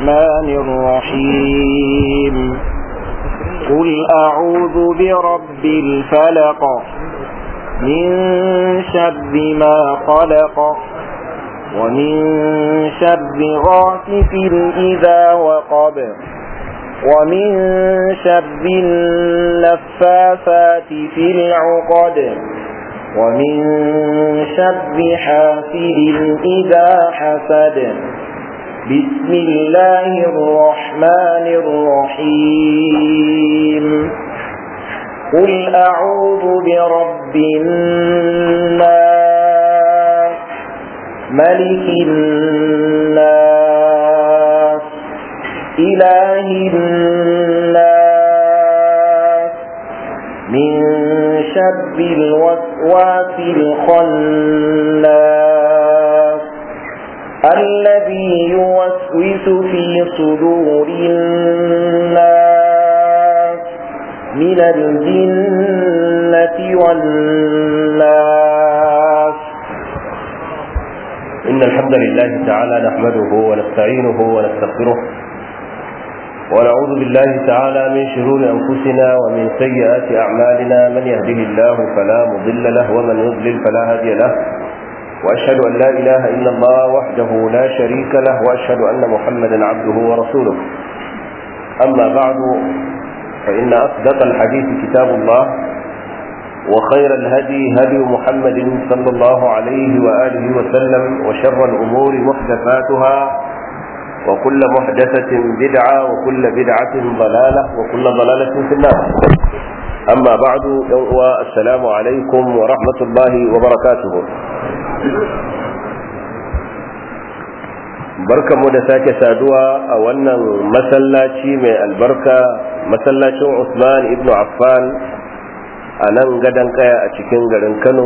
الرحمن الرحيم قل أعوذ برب الفلق من شر ما خلق ومن شر غاسف إذا وقب ومن شر النفاثات في العقد ومن شر حاسد إذا حسد بسم الله الرحمن الرحيم قل أعوذ برب الناس ملك الناس إله الناس من شر الوسواس الخناس الذي يوسوس في صدور الناس من الجنة والناس إن الحمد لله تعالى نحمده ونستعينه ونستغفره ونعوذ بالله تعالى من شرور أنفسنا ومن سيئات أعمالنا من يهده الله فلا مضل له ومن يضلل فلا هادي له وأشهد أن لا إله إلا الله وحده لا شريك له وأشهد أن محمدا عبده ورسوله أما بعد فإن أصدق الحديث كتاب الله وخير الهدي هدي محمد صلى الله عليه وآله وسلم وشر الأمور محدثاتها وكل محدثة بدعة وكل بدعة ضلالة وكل ضلالة في النار أما بعد السلام عليكم ورحمة الله وبركاته barkanmu da sake saduwa a wannan masallaci mai albarka masallacin Usman ibn Affan a nan gadon kaya a cikin garin Kano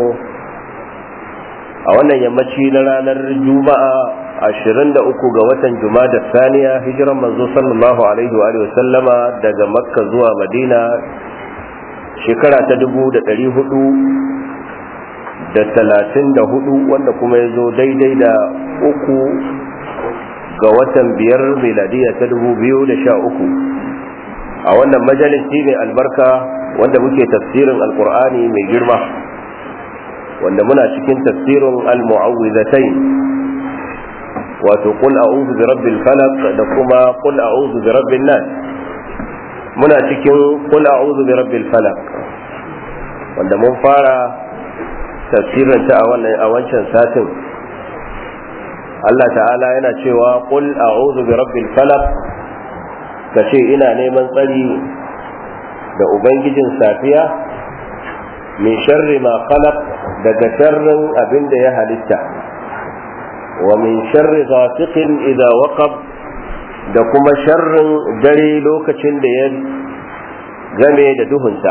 a wannan yammaci na ranar Juma'a 23 ga watan Jumada Saniya hijiran manzo sallallahu alaihi wa sallama daga Makka zuwa Madina shekara ta dubu da ɗari hudu da talatin da hudu wanda kuma ya zo daidai da uku ga watan biyar miladiya ta dubu biyu da sha uku a wannan majalisi mai albarka wanda muke tafsirin alkur'ani mai girma wanda muna cikin tafsirin al-mu'awwizatain wato qul a'udhu bi rabbil falaq da kuma qul a'udhu bi rabbin nas muna cikin qul a'udhu bi rabbil falaq wanda mun fara tafsirin ta a wannan a wancan satin Allah ta'ala yana cewa qul a'udhu bi rabbil falaq kace ina neman tsari da ubangijin safiya min sharri ma khalaq daga sharrin abin da ya halitta wa min sharri ghasiqin idza waqab da kuma sharrin dare lokacin da ya game da duhunsa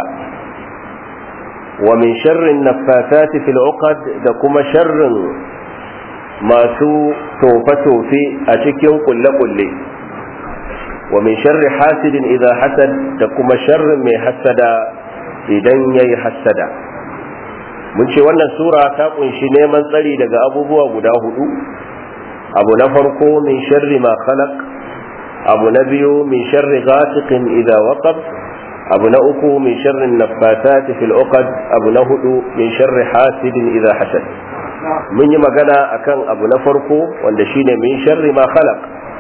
wa min sharrin naffasati fil uqad da kuma sharrin masu tofe-tofe a cikin kulle-kulle wa min sharri hasidin idza hasad da kuma sharrin mai hasada idan yayi hasada mun ce wannan sura ta kunshi neman tsari daga abubuwa guda hudu abu na farko min sharri ma khalaq abu na biyu min sharri ghasiqin idza waqab abu na uku min sharri naffathati fil uqad abu na hudu min sharri hasidin idza hasad mun yi magana akan abu na farko wanda shine min sharri ma khalaq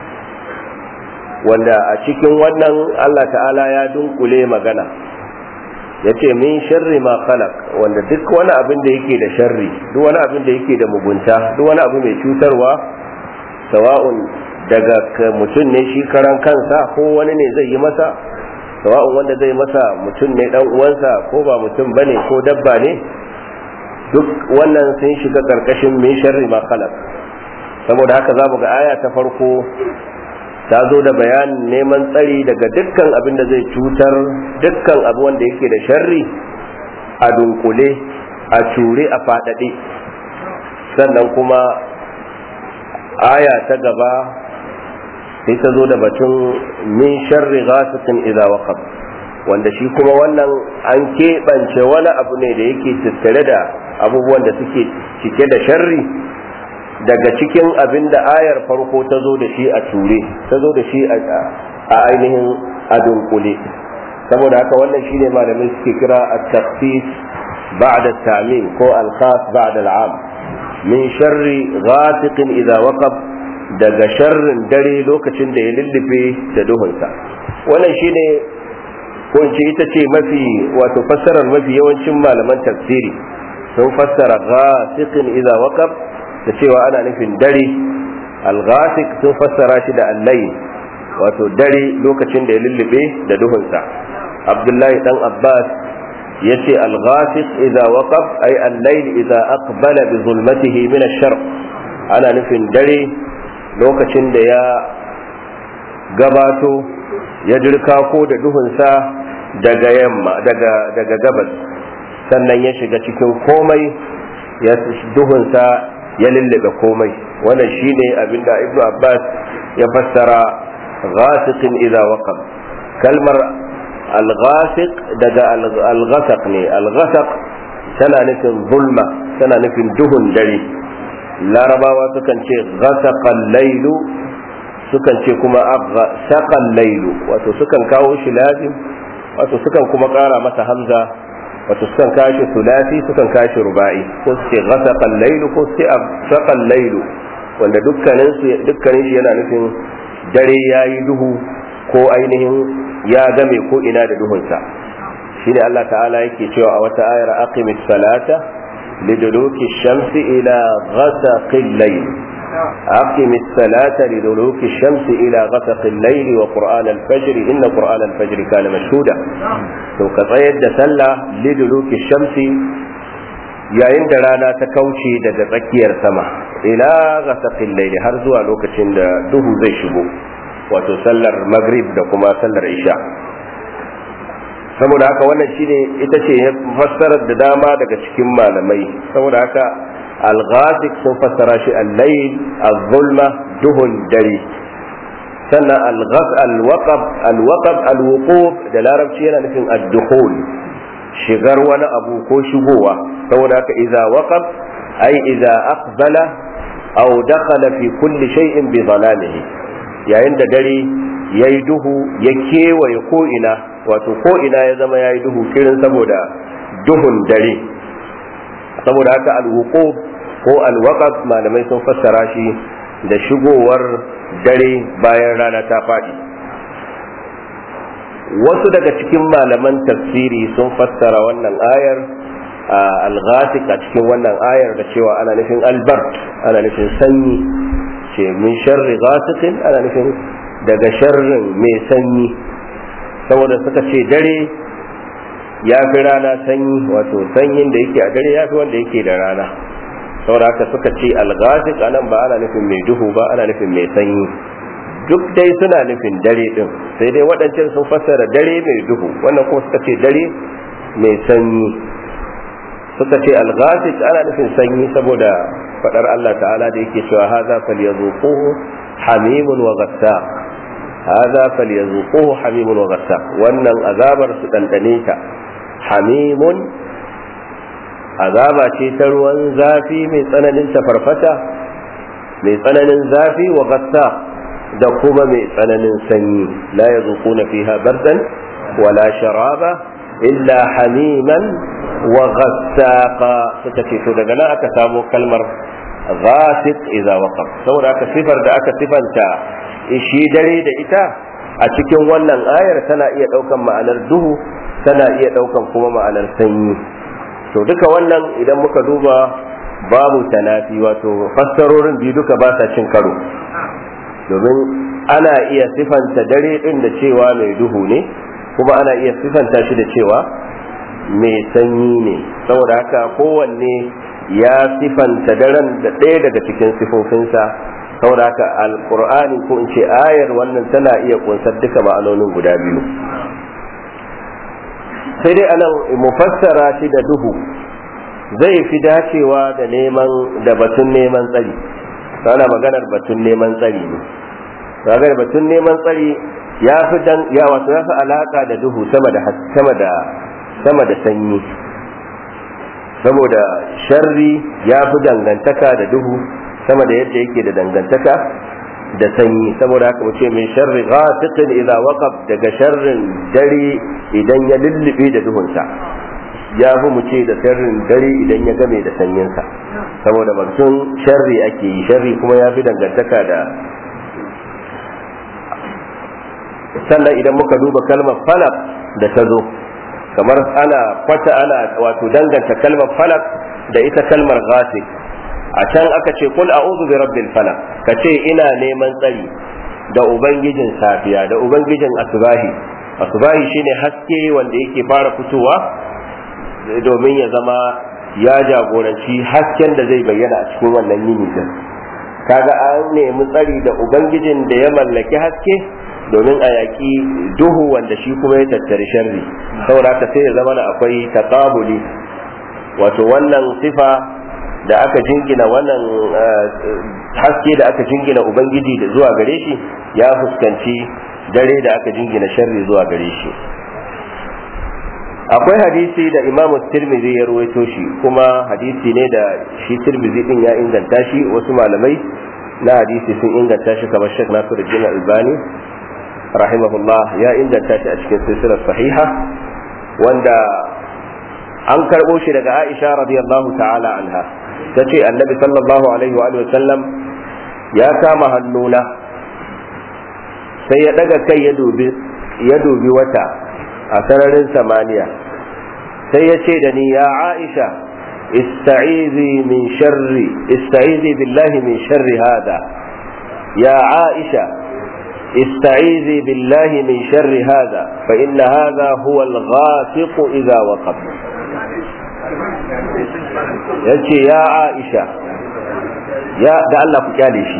wanda a cikin wannan Allah ta'ala ya dunkule magana yace min sharri ma khalaq wanda duk wani abin da yake da sharri duk wani abin da yake da mugunta duk wani abu mai cutarwa sawa'un daga mutum ne shi karan kansa ko wani ne zai yi masa sawa'un wanda zai masa mutum ne dan uwansa ko ba mutum bane ko dabba ne duk wannan sun shiga karkashin min sharri ma khalaq saboda haka za mu ga aya ta farko ta zo da bayanin neman tsari daga dukkan abin da zai cutar dukkan abu wanda yake da sharri a dunkule a cure a faɗaɗe sannan kuma aya ta gaba sai ta zo da batun min sharri ghasiqin idza waqab wanda shi kuma wannan an keɓance wani abu ne da yake tattare da abubuwan da suke cike da sharri daga cikin abin da ayar farko ta zo da shi a ture ta zo da shi a ainihin a dunkule saboda haka wannan shine malamai suke kira at-taqsis ba'da at-ta'mim ko al-khas ba'da al-'am min sharri ghasiqin idza waqab daga sharrin dare lokacin da ya lullube da duhunsa wannan shine ko in ce ita ce mafi wato fassarar mafi yawancin malaman tafsiri sun fassara ghasiqin idza waqab da cewa ana nufin dare al-ghasiq sun fassara shi da al-layl wato dare lokacin da ya lullube da duhunsa abdullahi dan abbas ya ce al-ghasiq idza waqab ay al-layl idza aqbala bi zulmatihi min ash-sharq ana nufin dare lokacin da ya gabato ya dirka ko da duhunsa daga yamma daga daga gabas sannan ya shiga cikin komai ya duhunsa ya lullube komai wannan shine abinda ibnu abbas ya fassara ghasiqin idza waqab kalmar al-ghasiq daga al-ghasaq ne al-ghasaq tana nufin zulma tana nufin duhun dare larabawa sukan ce ghasaqal lailu sukan ce kuma saqal lailu wato sukan kawo shi lazim wato sukan kuma kara masa hamza wato sukan kashi sulasi sukan kashi ruba'i ko su ce ghasaqal lailu ko su ce saqal lailu wanda dukkanin su dukkanin shi yana nufin dare yayi duhu ko ainihin ya game ko ina da duhunsa shine Allah ta'ala yake cewa a wata ayar aqimis salata liduluki shamsi ila ghasaqil layl aqimis salata liduluki shamsi ila ghasaqil layl wa qur'an al-fajr inna qur'an al-fajr kana mashhuda to ka tsayar da sallah liduluki shamsi yayin da rana ta kauce daga tsakiyar sama ila ghasaqil layl har zuwa lokacin da duhu zai shigo wato sallar maghrib da kuma sallar isha saboda haka wannan shine ita ce fassarar da dama daga cikin malamai saboda haka al-ghasik sun fassara shi al-layl az-zulma duhun dare sannan al-ghas al-waqab al-waqab al-wuquf da larabci yana nufin ad-dukhul shigar wani abu ko shigowa saboda haka idza waqab ay idza aqbala aw dakhala fi kulli shay'in bi dhalamihi yayin da dare ya yi duhu ya kewaye ko'ina wato ko'ina ya zama ya yi duhu kirin saboda duhun dare saboda haka alwuko ko alwaqaf malamai sun fassara shi da shigowar dare bayan rana ta faɗi wasu daga cikin malaman tafsiri sun fassara wannan ayar al-ghasik a cikin wannan ayar da cewa ana nufin albert ana nufin sanyi ce min sharri ghasiqin ana nufin daga sharrin mai sanyi saboda suka ce dare ya fi rana sanyi wato sanyin da yake a dare ya fi wanda yake da rana saboda haka suka ce alghasiq anan ba ana nufin mai duhu ba ana nufin mai sanyi duk dai suna nufin dare din sai dai waɗancan sun fassara dare mai duhu wannan kuma suka ce dare mai sanyi suka ce alghasiq ana nufin sanyi saboda fadar Allah ta'ala da yake cewa haza falyazuquhu hamimun wa ghassaq haza falyazuquhu hamimun wa ghassaq wannan azabar su dandane ta hamimun azaba ce ta ruwan zafi mai tsananin tafarfata mai tsananin zafi wa ghassaq da kuma mai tsananin sanyi la yazuquna fiha bardan wala sharaba illa hamiman wa ghassaqa suka ce to daga nan aka samo kalmar ghasiq idza waqab saboda aka sifar da aka sifanta shi dare da ita a cikin wannan ayar tana iya daukan ma'anar duhu tana iya daukan kuma ma'anar sanyi to duka wannan idan muka duba babu tanafi wato fassarorin biyu duka ba sa cin karo domin ana iya sifanta dare din da cewa mai duhu ne kuma ana iya sifanta shi da cewa mai sanyi ne saboda haka kowanne ya sifanta daren da ɗaya daga cikin sifofinsa saboda haka alkur'ani ko in ce ayar wannan tana iya kunsar duka ma'anonin guda biyu sai dai anan mufassara shi da duhu zai fi dacewa da neman da batun neman tsari ana maganar batun neman tsari ne maganar batun neman tsari ya fi dan ya wato ya fi alaka da duhu sama da sama da sama da sanyi saboda sharri ya fi dangantaka da duhu sama da yadda yake da dangantaka da sanyi saboda haka muce min sharri ghasiqin idza waqab daga sharrin dare idan ya lullube da duhunsa ya fi mu ce da sharrin dare idan ya game da sanyinsa saboda batun sharri ake yi sharri kuma ya fi dangantaka da sannan idan muka duba kalmar falak da ta zo kamar ana kwata ana wato danganta kalmar falak da ita kalmar ghasik a can aka ce kul a'udhu bi rabbil falak ka ce ina neman tsari da ubangijin safiya da ubangijin asubahi asubahi shine haske wanda yake fara fitowa domin ya zama ya jagoranci hasken da zai bayyana a cikin wannan yini din kaga an nemi tsari da ubangijin da ya mallaki haske domin a yaƙi duhu wanda shi kuma ya tattari sharri saboda haka sai ya zama na akwai taqabuli wato wannan sifa da aka jingina wannan haske da aka jingina ubangiji da zuwa gare shi ya fuskanci dare da aka jingina sharri zuwa gare shi akwai hadisi da imamu tirmidhi ya ruwaito shi kuma hadisi ne da shi tirmidhi din ya inganta shi wasu malamai na hadisi sun inganta shi kamar shek nasiruddin albani rahimahullah ya inganta shi a cikin silsilar sahiha wanda an karɓo shi daga aisha radiyallahu ta'ala anha ta ce annabi sallallahu alaihi wa sallam ya kama hannuna sai ya daga kai ya dubi wata a sararin samaniya sai ya ce da ni ya aisha ista'izi min sharri ista'izi billahi min sharri hada ya aisha استعيذي بالله من شر هذا فإن هذا هو الغاسق إذا وقب yace ya Aisha ya da Allah ku kyale shi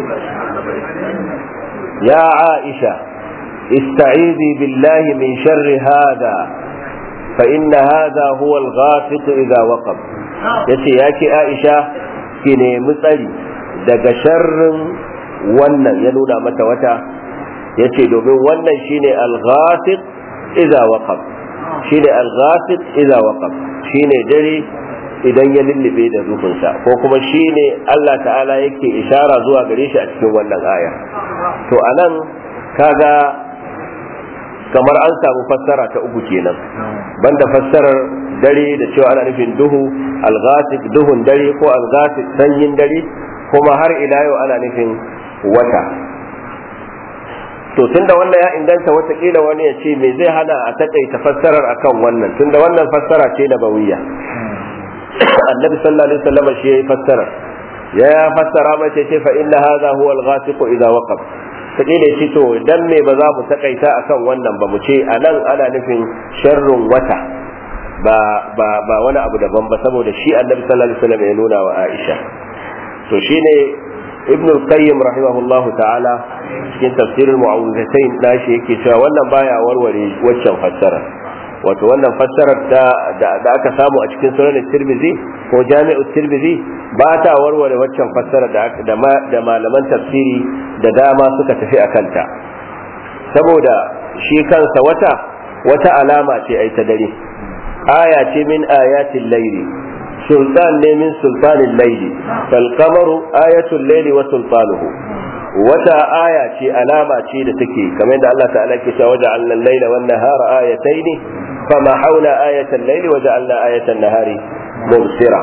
ya Aisha ista'izi billahi min sharri hada fa inna hada huwa al-ghafiq idha waqab yace yake Aisha ki nemi tsari daga sharrin wannan ya nuna mata wata yace domin wannan shine al-ghafiq idha waqab shine al-ghafiq idha waqab shine dare idan ya lullube da rufinsa ko kuma shine Allah ta'ala yake ishara zuwa gare shi a cikin wannan aya to anan kaga kamar an samu fassara ta uku kenan banda fassarar dare da cewa ana nufin duhu al-ghafiq duhun dare ko al-ghafiq sanyin dare kuma har ila yau ana nufin wata to tunda wannan ya inganta watakila wani ya ce me zai hana a takaita fassarar akan wannan tunda wannan fassara ce da bawiya annabi sallallahu alaihi wasallam shi yayi fassara ya fassara mace ce fa inna hadha huwa al-ghasiq idza waqab kaje ne shi to dan me ba za mu takaita akan wannan ba mu ce anan ana nufin sharrun wata ba ba ba wani abu daban ba saboda shi annabi sallallahu alaihi wasallam ya nuna wa Aisha to shine ibn al-qayyim rahimahullahu ta'ala cikin tafsirin mu'awwidatayn nashi yake cewa wannan baya warware waccan fassara wato wannan fassarar da aka samu a cikin sunan tirmizi ko jami'u tirmizi ba ta warware waccan fassarar da malaman tafsiri da dama suka tafi a kanta saboda shi kansa wata wata alama ce ai ta dare aya ce min ayatin laili sultan ne min sultanin laili fal qamaru ayatul laili wa sultanuhu wata aya ce alama ce da take kamar da Allah ta'ala ke cewa waja'alna al-laila wan nahara ayatayn fama hauna ayatan laili waja'alna ayatan nahari mubsira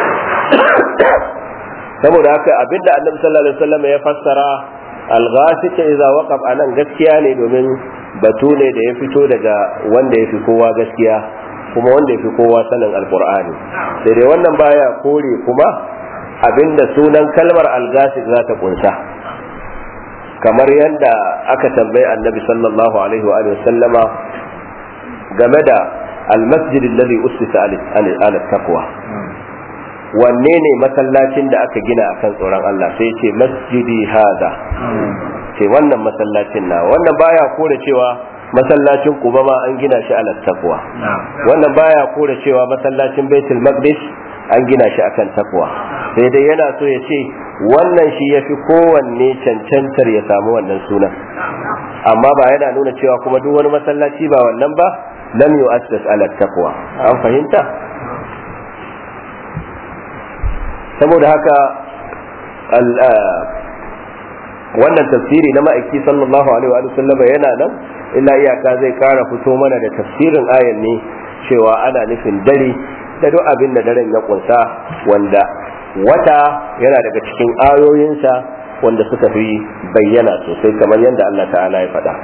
saboda haka abinda Annabi sallallahu alaihi wasallam ya fassara al-ghasik idza waqab anan gaskiya ne domin batu ne da ya fito daga wanda ya fi kowa gaskiya kuma wanda ya fi kowa sanin alkur'ani sai dai wannan baya kore kuma abinda sunan kalmar algasik za ta kunsa kamar yadda aka tambayi annabi sallallahu alaihi wa sallama game da almasjid alladhi ussisa ala taqwa wanne ne masallacin da aka gina akan tsoron Allah sai ce masjidi hada ce wannan masallacin na wannan baya kore cewa masallacin kuba ma an gina shi ala taqwa wannan baya kore cewa masallacin baitul maqdis an gina shi akan takwa sai dai yana so ya ce wannan shi ya fi kowanne cancantar ya samu wannan sunan amma ba yana nuna cewa kuma duk wani masallaci ba wannan ba lam yu'assas ala taqwa an fahimta saboda haka wannan tafsiri na ma'aiki sallallahu alaihi wa sallam yana nan illa iyaka zai kara fito mana da tafsirin ayan ne cewa ana nufin dare da duk abin da daren ya kunsa wanda wata yana daga cikin ayoyinsa wanda suka fi bayyana sosai kamar yadda Allah ta'ala ya faɗa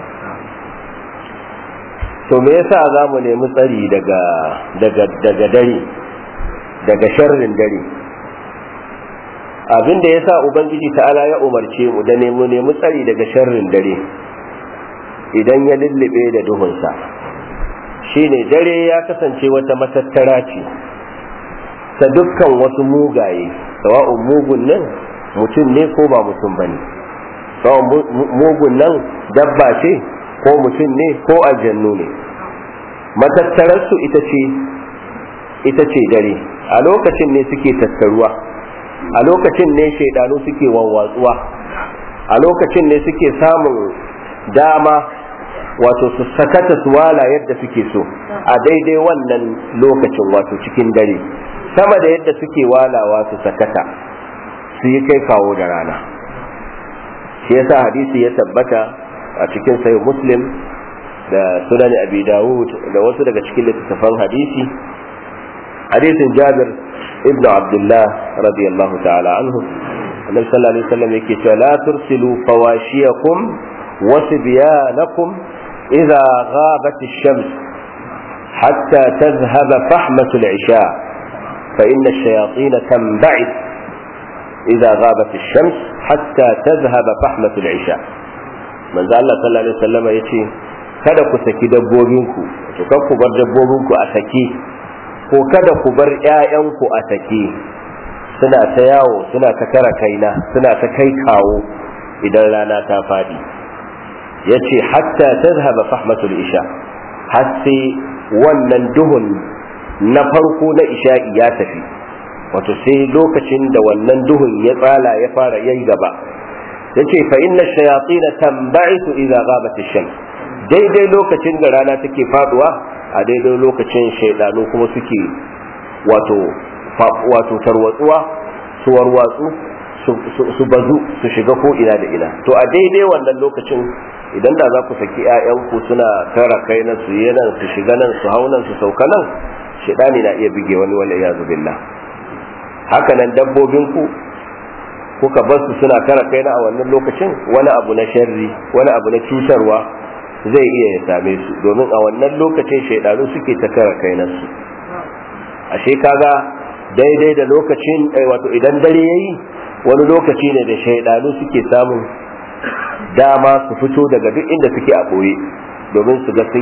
to me yasa za mu nemi tsari daga daga daga dare daga sharrin dare abin da yasa ubangiji ta'ala ya umarce mu da nemi nemi tsari daga sharrin dare idan ya lullube da duhunsa shine dare ya kasance wata matattara ce ta dukkan wasu mugaye sawa'un mugun nan mutum ne ko ba mutum bane sawa'un mugun nan dabba ce ko mutum ne ko aljannu ne matattararsu ita ce ita ce dare a lokacin ne suke tattaruwa a lokacin ne shaidanu suke wawwatsuwa a lokacin ne suke samun dama wato su sakata su wala yadda suke so a daidai wannan lokacin wato cikin dare sama da yadda suke walawa su sakata su yi kai kawo da rana shi yasa hadisi ya tabbata a cikin sayo muslim da sunan abi dawud da wasu daga cikin littattafan hadisi hadisin jabir ibn abdullah radiyallahu ta'ala anhu annabi sallallahu alaihi wasallam yake cewa la tursilu fawashiyakum wa sibyanakum idza ghabat ash-shams hatta tadhhaba fahmatu al-isha fa inna ash-shayatin tanba'ith idza ghabat ash-shams hatta tadhhaba fahmatu al-isha manzo Allah sallallahu alaihi wasallam yace kada ku saki dabbobinku to kan ku bar dabbobinku a saki ko kada ku bar ƴaƴanku a sake suna ta yawo suna ta kara kaina suna ta kai kawo idan rana ta fadi yace hatta tazhaba fahmatul isha har sai wannan duhun na farko na isha'i ya tafi wato sai lokacin da wannan duhun ya tsala ya fara yayi gaba yace fa inna shayatin tanba'ithu idza ghabat ash-shams daidai lokacin da rana take faduwa a daidai lokacin shaidanu kuma suke wato wato tarwatsuwa su warwatsu su bazu su shiga ko ina da ina to a daidai wannan lokacin idan da za ku saki 'ya'yanku suna tara kai na su yi nan su shiga nan su hau nan su sauka nan shaidani na iya bige wani wani ya billah haka nan dabbobinku kuka bar su suna tara kai na a wannan lokacin wani abu na sharri wani abu na cutarwa zai iya ya same su domin a wannan lokacin shaidanu suke ta kara kainansu ashe kaga daidai da lokacin wato idan dare yayi wani lokaci ne da shaidanu suke samun dama su fito daga duk inda suke a ɓoye domin su ga sun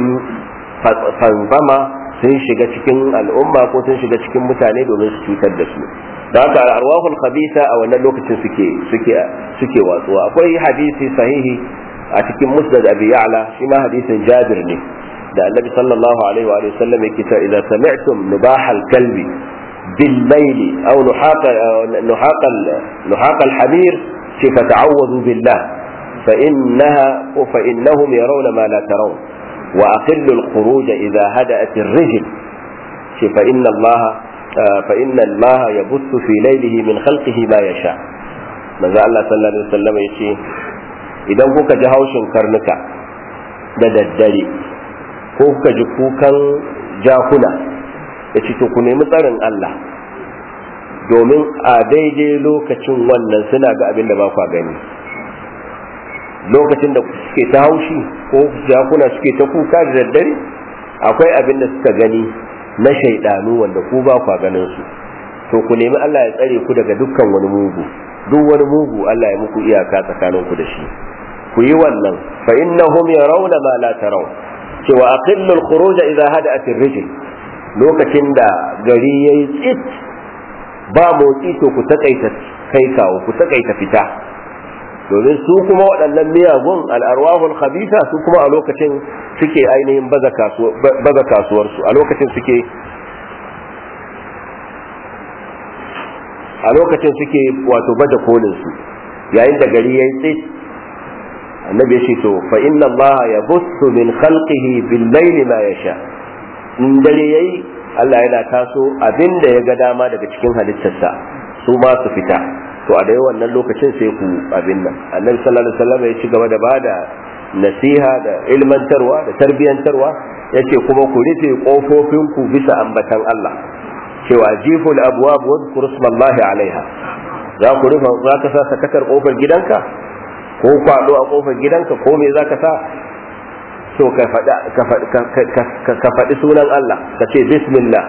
fanzama sun shiga cikin al'umma ko sun shiga cikin mutane domin su cutar da su da haka arwahul khabisa a wannan lokacin suke suke suke watsuwa akwai hadisi sahihi a cikin musnad abi ya'la shi ma hadisin jabir ne da annabi sallallahu alaihi wa sallam yake cewa idza sami'tum nubahal kalbi bil layli aw nuhaqa nuhaqa nuhaqa al hamir shi fata'awwadhu billah fa innaha fa innahum yarawna ma la tarawun wa aqillu al khuruj idza hada'at ar rijl shi fa inna Allah fa inna Allah yabuthu fi laylihi min khalqihi ma yasha manzo Allah sallallahu alaihi wa sallam yace idan kuka ji haushin karnuka da daddare ko kuka ji kukan jakuna ya ce ku nemi tsarin Allah domin a daidai lokacin wannan suna ga abin da ba kwa gani lokacin da suke ta haushi ko jakuna suke ta kuka da daddare akwai abin da suka gani na shaidanu wanda ku ba kwa ganin su to ku nemi Allah ya tsare ku daga dukkan wani mugu duk wani mugu Allah ya muku iyaka tsakaninku da shi ku yi wannan fa innahum yarawna ma la taraw cewa aqillu al-khuruj idha hada'at ar-rijl lokacin da gari yayi tsit ba motsi to ku takaita kai kawo ku takaita fita domin su kuma waɗannan miyagun al'arwahul khabisa su kuma a lokacin suke ainihin baza kasuwarsu a lokacin suke a lokacin suke wato baje kolin su yayin da gari yayi tsit annabi ya ce to fa inna allaha yabussu min khalqihi bil layli ma yasha in dare yayi Allah yana taso abinda ya ga dama daga cikin halittarsa su ma su fita to a dai wannan lokacin sai ku abin nan annabi sallallahu alaihi wasallam ya ci gaba da bada nasiha da ilmantarwa da tarbiyantarwa yace kuma ku rufe kofofin ku bisa ambatan Allah cewa jiful abwab wa dhkur ismallahi alaiha za ku rufe za ka sa sakatar kofar gidanka ko kwado a kofar gidanka ko me za ka sa to ka faɗi sunan Allah ka ce bismillah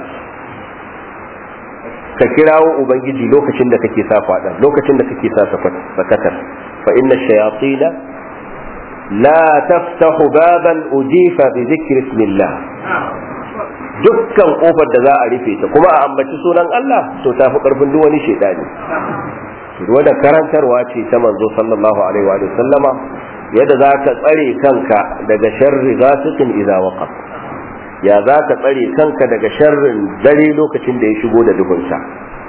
ka kirawo ubangiji lokacin da kake sa kwaɗan lokacin da kake sa sakatar fa inna shayatina la taftahu baban ujifa bi dhikri ismillah dukkan kofar da za a rufe ta kuma a ambaci sunan Allah to ta fi karfin duk wani shaidani wannan karantarwa ce ta manzo sallallahu alaihi wa sallama yadda za ka tsare kanka daga sharri ghasiqin idza waqab ya za ka tsare kanka daga sharrin dare lokacin da ya shigo da duhunsa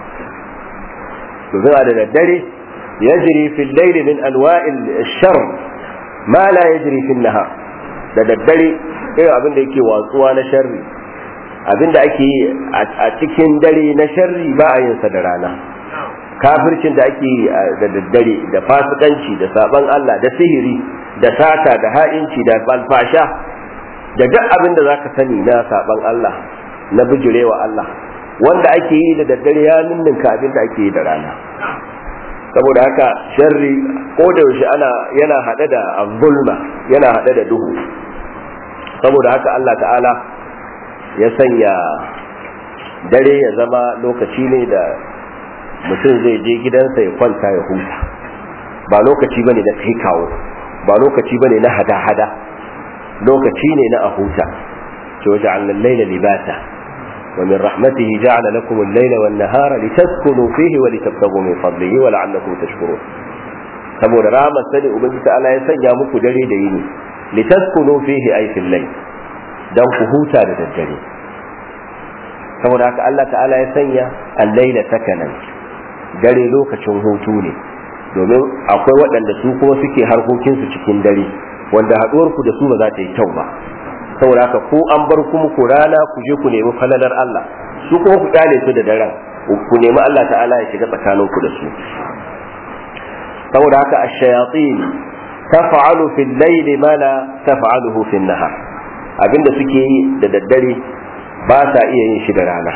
zuwa da daddare yajri fil layli min anwa'il shar ma la yajri fil nahar da daddare irin abin da yake watsuwa na sharri abin da ake yi a cikin dare na sharri ba a yin sa da rana kafircin da ake yi da daddare da fasikanci da saban Allah da sihiri da sata da ha'inci da balfasha da duk abin da zaka sani na saban Allah na bijirewa Allah wanda ake yi da daddare ya ninninka abin da ake yi da rana saboda haka sharri ko da yaushe ana yana hade da zulma yana hade da duhu saboda haka Allah ta'ala ya sanya dare ya zama lokaci ne da mutum zai je gidansa ya kwanta ya huta ba lokaci bane na kai kawo ba lokaci bane na hada-hada lokaci ne na a huta ce waje an laila libata wa min rahmatihi ja'ala lakum al-laila wan nahara litaskunu fihi wa litabtaghu min fadlihi wa la'allakum tashkurun saboda rahmat sani ubangiji ta'ala ya sanya muku dare da yini litaskunu fihi ay fil layl dan ku huta da daddare saboda haka Allah ta'ala ya sanya al-laila sakanan dare lokacin hutu ne domin akwai waɗanda su kuma suke harkokinsu cikin dare wanda haɗuwar ku da su ba za ta yi kyau ba saboda haka ko an bar ku muku rana ku je ku nemi falalar Allah su kuma ku kyale su da daren ku nemi Allah ta'ala ya shiga tsakanin ku da su saboda haka ash-shayatin taf'alu fil layli ma la taf'aluhu fil nahar abinda suke yi da daddare ba sa iya yin shi da rana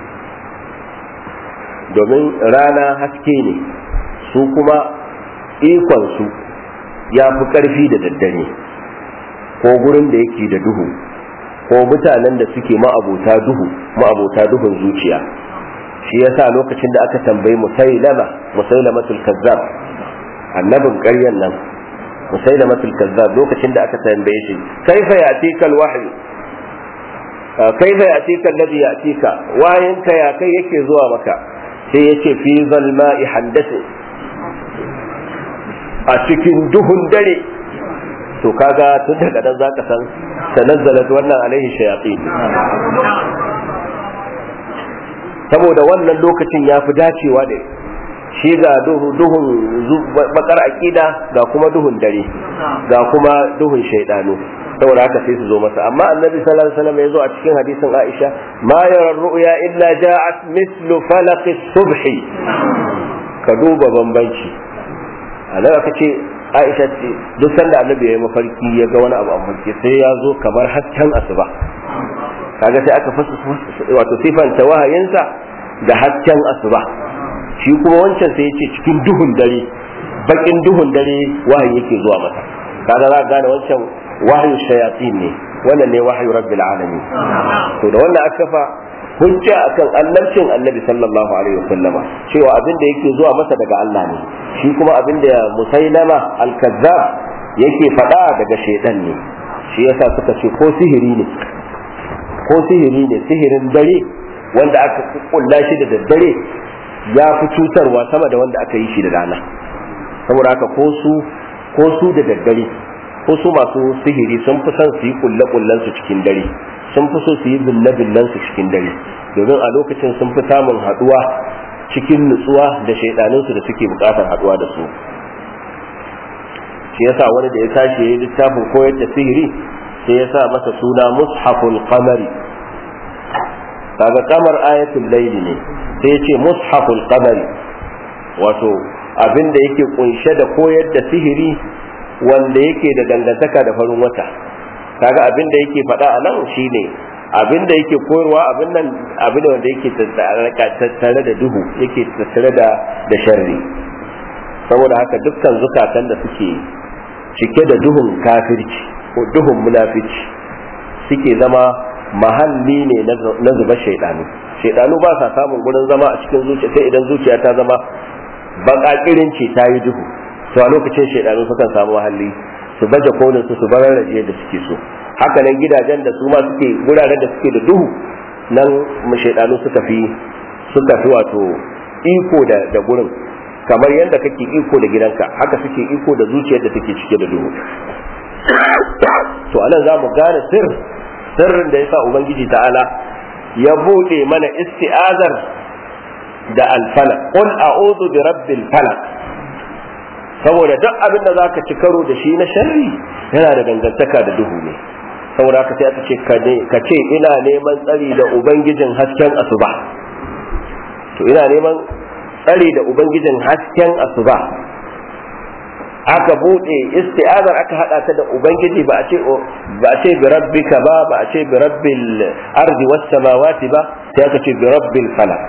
domin rana haske ne su kuma ikonsu ya fi ƙarfi da daddare ko gurin da yake da duhu ko mutanen da suke ma'abota duhu ma'abota duhun zuciya shi yasa lokacin da aka tambayi musailama musailamatul kazzab annabin ƙaryan nan musailamatul kazzab lokacin da aka tambaye shi kaifa yatika alwahyi kaifa yatika alladhi yatika wayinka ya kai yake zuwa maka sai yace fi zalma'i handasi a cikin duhun dare to kaga tun daga nan zaka san tanazzalat wannan alaihi shayatin saboda wannan lokacin ya fi dacewa da shi ga duhun bakar aƙida ga kuma duhun dare ga kuma duhun shaidanu saboda haka sai su zo masa amma annabi sallallahu alaihi wasallam ya zo a cikin hadisin Aisha ma yara ru'ya illa ja'at mislu falaq subhi ka duba bambanci annabi aka ce Aisha ce duk sanda annabi ya yi mafarki ya ga wani abu a mafarki sai ya zo kamar hasken asuba kaga sai aka fasa wato sifanta wahayinsa da hasken asuba shi kuma wancan sai ya ce cikin duhun dare bakin duhun dare wahayi yake zuwa masa kaga za ka gane wancan wahayu shayatin ne wannan ne wahayu rabbil alamin to da wannan aka fa hujja akan annabcin annabi sallallahu alaihi wasallama cewa abin da yake zuwa masa daga Allah ne shi kuma abin da musailama al-kazzab yake faɗa daga shaidan ne shi yasa suka ce ko sihiri ne ko sihiri ne sihirin dare wanda aka kulla shi da daddare ya fi cutarwa sama da wanda aka yi shi da rana saboda haka ko su ko su da daddare ko su masu sihiri sun fi son su yi kulle kullen su cikin dare sun fi so su yi bille billen su cikin dare domin a lokacin sun fi samun haduwa cikin nutsuwa da shaidanin su da suke bukatar haduwa da su shi yasa wani da ya tashi yayi littafin koyar da sihiri sai ya sa masa suna mushaful qamari kaga kamar ayatul layli ne sai ya ce mushaful qamari wato abin da yake kunshe da koyar da sihiri wanda yake da dangantaka da farin wata kaga abin da yake faɗa a nan shine abin da yake koyarwa abin nan abin wanda yake tattare da duhu yake tattare da da sharri saboda haka dukkan zukatan da suke cike da duhun kafirci ko duhun munafici suke zama mahalli ne na zuba shaidanu shaidanu ba sa samun gurin zama a cikin zuciya sai idan zuciya ta zama bakakirin ce ta yi duhu to a lokacin shaidanu sukan samu mahalli su baje kolin su su bararraje da suke so haka nan gidajen da su ma suke wuraren da suke da duhu nan shaidanu suka fi suka fi wato iko da da gurin kamar yadda kake iko da gidanka haka suke iko da zuciyar da take cike da duhu to anan za mu gane sir sirrin da yasa ubangiji ta'ala ya bude mana isti'azar da alfalak qul a'udhu bi rabbil falak saboda duk abin da zaka ci karo da shi na sharri yana da dangantaka da duhu ne saboda haka sai aka ce ka ce ina neman tsari da ubangijin hasken asuba to ina neman tsari da ubangijin hasken asuba aka bude isti'azar aka hada ta da ubangiji ba a ce ba a ce bi rabbika ba ba a ce bi rabbil ardi was samawati ba sai aka ce bi rabbil falak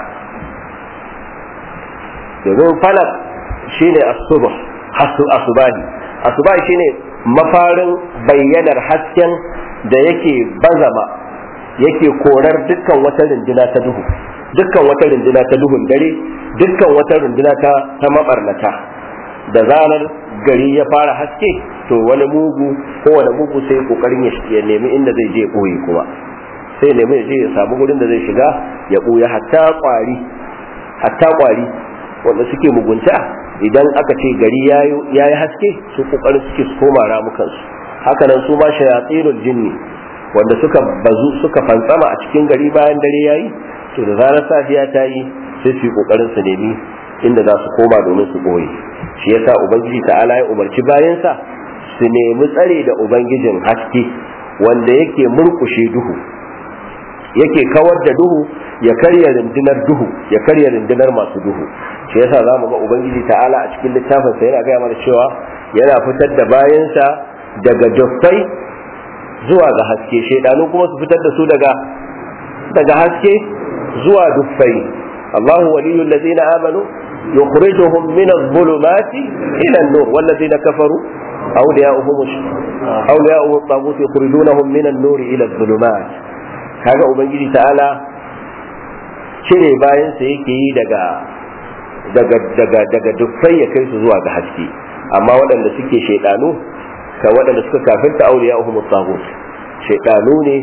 domin falak shine as-subh asubahi asubahi shine mafarin bayyanar hasken da yake bazama yake korar dukkan wata runduna ta duhu dukkan wata runduna ta duhun dare dukkan wata runduna ta ta mabarnata da zarar gari ya fara haske to wani mugu ko wani mugu sai kokarin ya nemi inda zai je koyi kuma sai nemi ya je ya samu gurin da zai shiga ya koya hatta kwari hatta kwari wanda suke mugunta idan aka ce gari ya yi haske su kokarin suke su koma ramukansu haka nan su ma shayatsinul jinni wanda suka bazu suka fantsama a cikin gari bayan dare yayi to da zarar safiya ta yi sai su yi kokarin su nemi inda za su koma domin su boye shi yasa ubangiji ta'ala ya umarci bayansa su nemi tsare da ubangijin haske wanda yake murkushe duhu yake kawar da duhu ya karya rundunar duhu ya karya rundunar masu duhu shi yasa za mu ga ubangiji ta'ala a cikin littafin sa yana gaya mana cewa yana fitar da bayansa daga duffai zuwa ga haske shaidanu kuma su fitar da su daga daga haske zuwa duffai Allahu waliyul ladina amanu yukhrijuhum min adh-dhulumati ila an-nur wal ladina kafaru awliya'uhum awliya'uhum at-taghut yukhrijunahum min an-nur ila adh-dhulumat kaga ubangiji ta'ala cire bayan sa yake yi daga daga daga daga duffai ya kai su zuwa ga haske amma waɗanda suke shaidanu ka waɗanda suka kafirta auliya uhum tagut shaidanu ne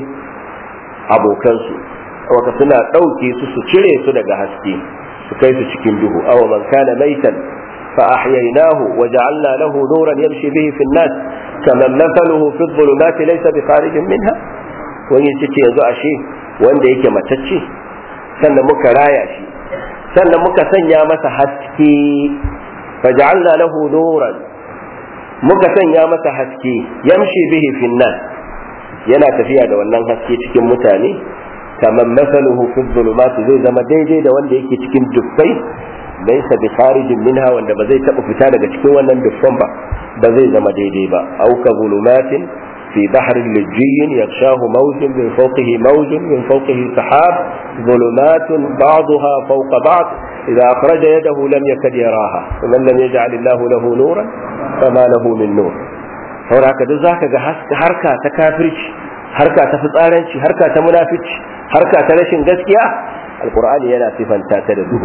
abokansu waka suna ɗauke su su cire su daga haske su kai su cikin duhu aw man kana maitan fa ahyaynahu wa ja'alna lahu nuran yamshi bihi fi an-nas kaman mathaluhu fi adh-dhulumati laysa bi kharijin minha wani yace yanzu ashe wanda yake matacce sannan muka raya shi sannan muka sanya masa haske faj'alna lahu nuran muka sanya masa haske yamshi bihi finnan yana tafiya da wannan haske cikin mutane kamar masaluhu fi dhulumat zai zama daidai da wanda yake cikin dubbai laysa bi kharijin minha wanda ba zai taba fita daga cikin wannan dubban ba ba zai zama daidai ba au ka zulumatin في بحر لجي يغشاه موج من فوقه موج من فوقه سحاب ظلمات بعضها فوق بعض إذا أخرج يده لم يكد يراها ومن لم يجعل الله له نورا فما له من نور saboda haka duk zaka ga harka ta kafirci harka ta fitsaranci harka ta munafici harka ta rashin gaskiya alqur'ani yana sifanta ta da duhu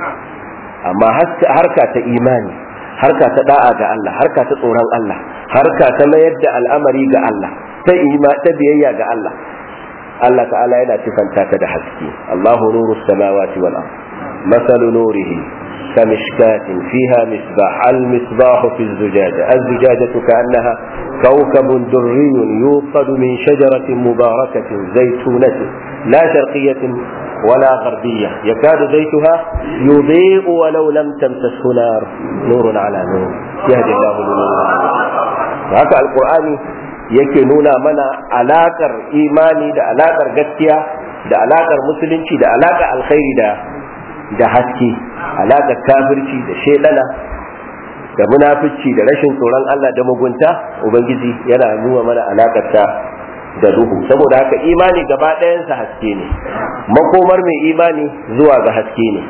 amma harka ta imani harka ta da'a ga Allah harka ta tsoron Allah harka ta mayar da al'amari ga Allah ta ima ta biyayya ga Allah Allah ta'ala yana sifanta ta da haske Allahu nuru samawati wal ard masalu nurihi كمشكاة فيها مصباح المصباح في الزجاجة الزجاجة كأنها كوكب دري يوقد من شجرة مباركة زيتونة لا شرقية ولا غربية يكاد زيتها يضيء ولو لم تمسسه نار نور على نور يهدي الله لنوره haka alkur'ani yake nuna mana alakar imani da alakar gaskiya da alakar musulunci da alakar alkhairi da da haske alakar kafirci da shedana da munafici da rashin tsoron Allah da mugunta ubangiji yana nuna mana alakarta da duhu saboda haka imani gaba ɗayansa haske ne makomar mai imani zuwa ga haske ne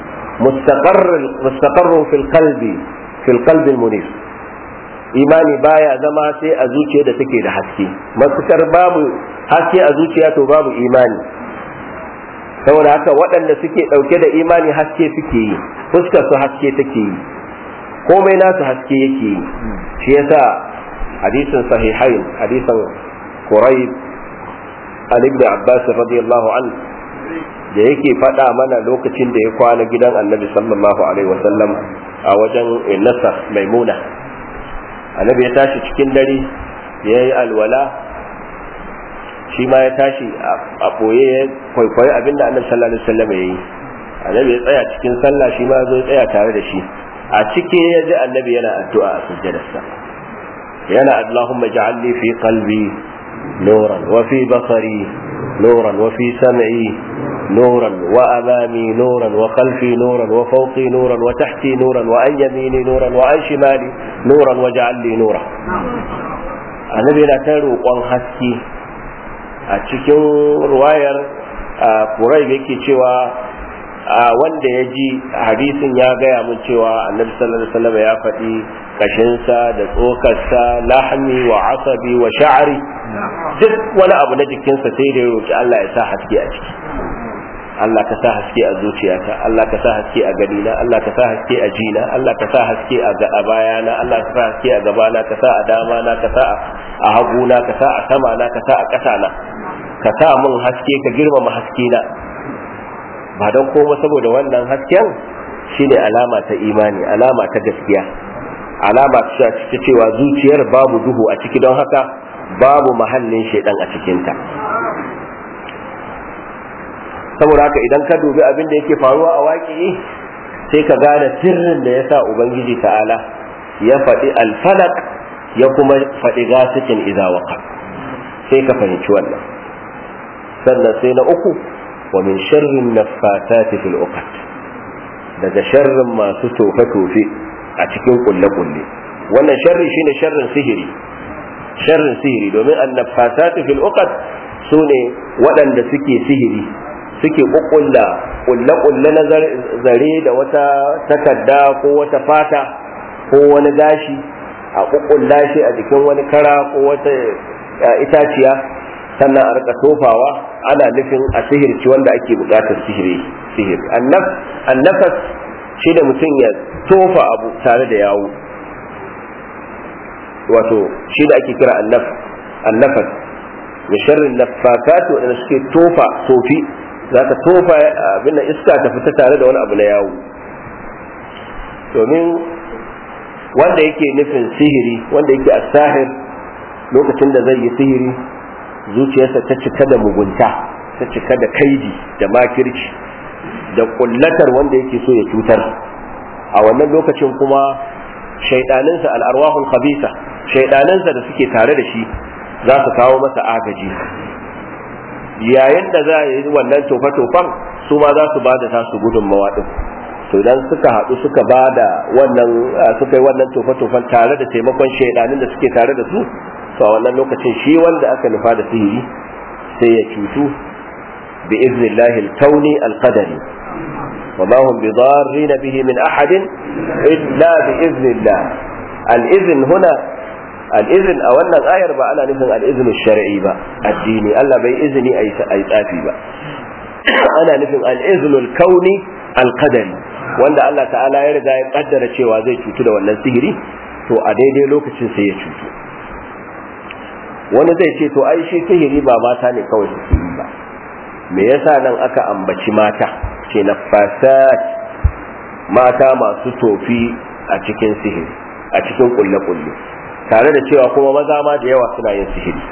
mustaqarrun fil qalbi fil qalbi munir imani baya zama sai a zuciya da take da haske matukar babu haske a zuciya to babu imani saboda haka waɗanda suke ɗauke da imani haske suke yi fuskar su haske take yi komai nasu haske yake yi shi yasa hadisin sahihain hadisin quraib an ibn abbas radiyallahu an da yake faɗa mana lokacin da ya kwana gidan annabi sallallahu alaihi wasallam a wajen nasa maimuna annabi ya tashi cikin dare ya yi alwala shi ma ya tashi a ɓoye ya kwaikwayi abin da annabi sallallahu alaihi wasallam ya yi annabi ya tsaya cikin sallah shi ma zo ya tsaya tare da shi a ciki ya ji annabi yana addu'a a sujjadarsa yana Allahumma ja'alni fi qalbi nuran wa fi basari nuran wa fi sam'i nuran wa amami nuran wa khalfi nuran wa fawqi nuran wa tahti nuran wa an yamini nuran wa an shimali nuran wa ja'alni nura annabi yana ta roƙon haske a cikin ruwayar kurai yake cewa wanda ya ji hadisin ya gaya mun cewa annabi sallallahu alaihi wasallam ya faɗi kashinsa da tsokarsa lahmi wa asabi wa sha'ari duk wani abu na jikinsa sai da ya roki Allah ya sa haske a ciki Allah ka sa haske a zuciyata Allah ka sa haske a ganina Allah ka sa haske a jina Allah ka sa haske a bayana Allah ka sa haske a gabana ka sa a dama na ka sa a haguna ka sa a sama na ka sa a ƙasa na ka sa mun haske ka girmama haske na ba don koma saboda wannan hasken shine alama ta imani alama ta gaskiya alama ta cewa zuciyar babu duhu a ciki don haka babu mahallin shaidan a cikinta saboda haka idan ka dubi abin da yake faruwa a waƙi sai ka gane sirrin da ya sa ubangiji ta'ala ya faɗi alfalak ya kuma faɗi gasikin idawaka sai ka fahimci wannan sannan sai na uku ومن شر النفاثات في العقد daga sharrin masu tofe-tofe a cikin kulle-kulle wannan sharri shine sharrin sihiri sharrin sihiri domin annafasatu fil uqad sune waɗanda suke sihiri suke kukkulla kulle-kulle na zare da wata takarda ko wata fata ko wani gashi a kukkulla shi a jikin wani kara ko wata itaciya sannan a rika tofawa ana nufin a sihirci wanda ake bukatar sihiri sihiri annafas shi da mutum ya tofa abu tare da yawo wato shi da ake kira annafas ya sharrin nafakat waɗanda suke tofa tofi za ka tofa abin da iska ta fita tare da wani abu na yawo domin wanda yake nufin sihiri wanda yake asahir lokacin da zai yi sihiri zuciyarsa ta cika da mugunta ta cika da kaidi da makirci da kullatar wanda yake so ya cutar a wannan lokacin kuma shaidaninsa al'arwahul khabisa shaidaninsa da suke tare da shi za su kawo masa agaji yayin da za a yi wannan tofa-tofan su ma za su ba da tasu gudunmawa din to idan suka haɗu suka ba da wannan suka yi wannan tofa-tofan tare da taimakon shaidanin da suke tare da su to a wannan lokacin shi wanda aka nufa da sihiri sai ya cutu bi iznillahi al-kauni al-qadari wa ma hum bidarrin bihi min ahadin illa bi iznillah al-izn huna al-izn a wannan ayar ba ana nufin al-izn shar'i ba addini Allah bai izini ayi tsafi ba ana nufin al-izn al-kauni al-qadari wanda Allah ta'ala ya riga ya kaddara cewa zai cutu da wannan sihiri to a daidai lokacin sai ya cutu wani zai ce to ai shi sihiri ba mata ne kawai suke yi ba me yasa nan aka ambaci mata ce na fasad mata masu tofi a cikin sihiri a cikin kulle-kulle tare da cewa kuma maza ma da yawa suna yin sihiri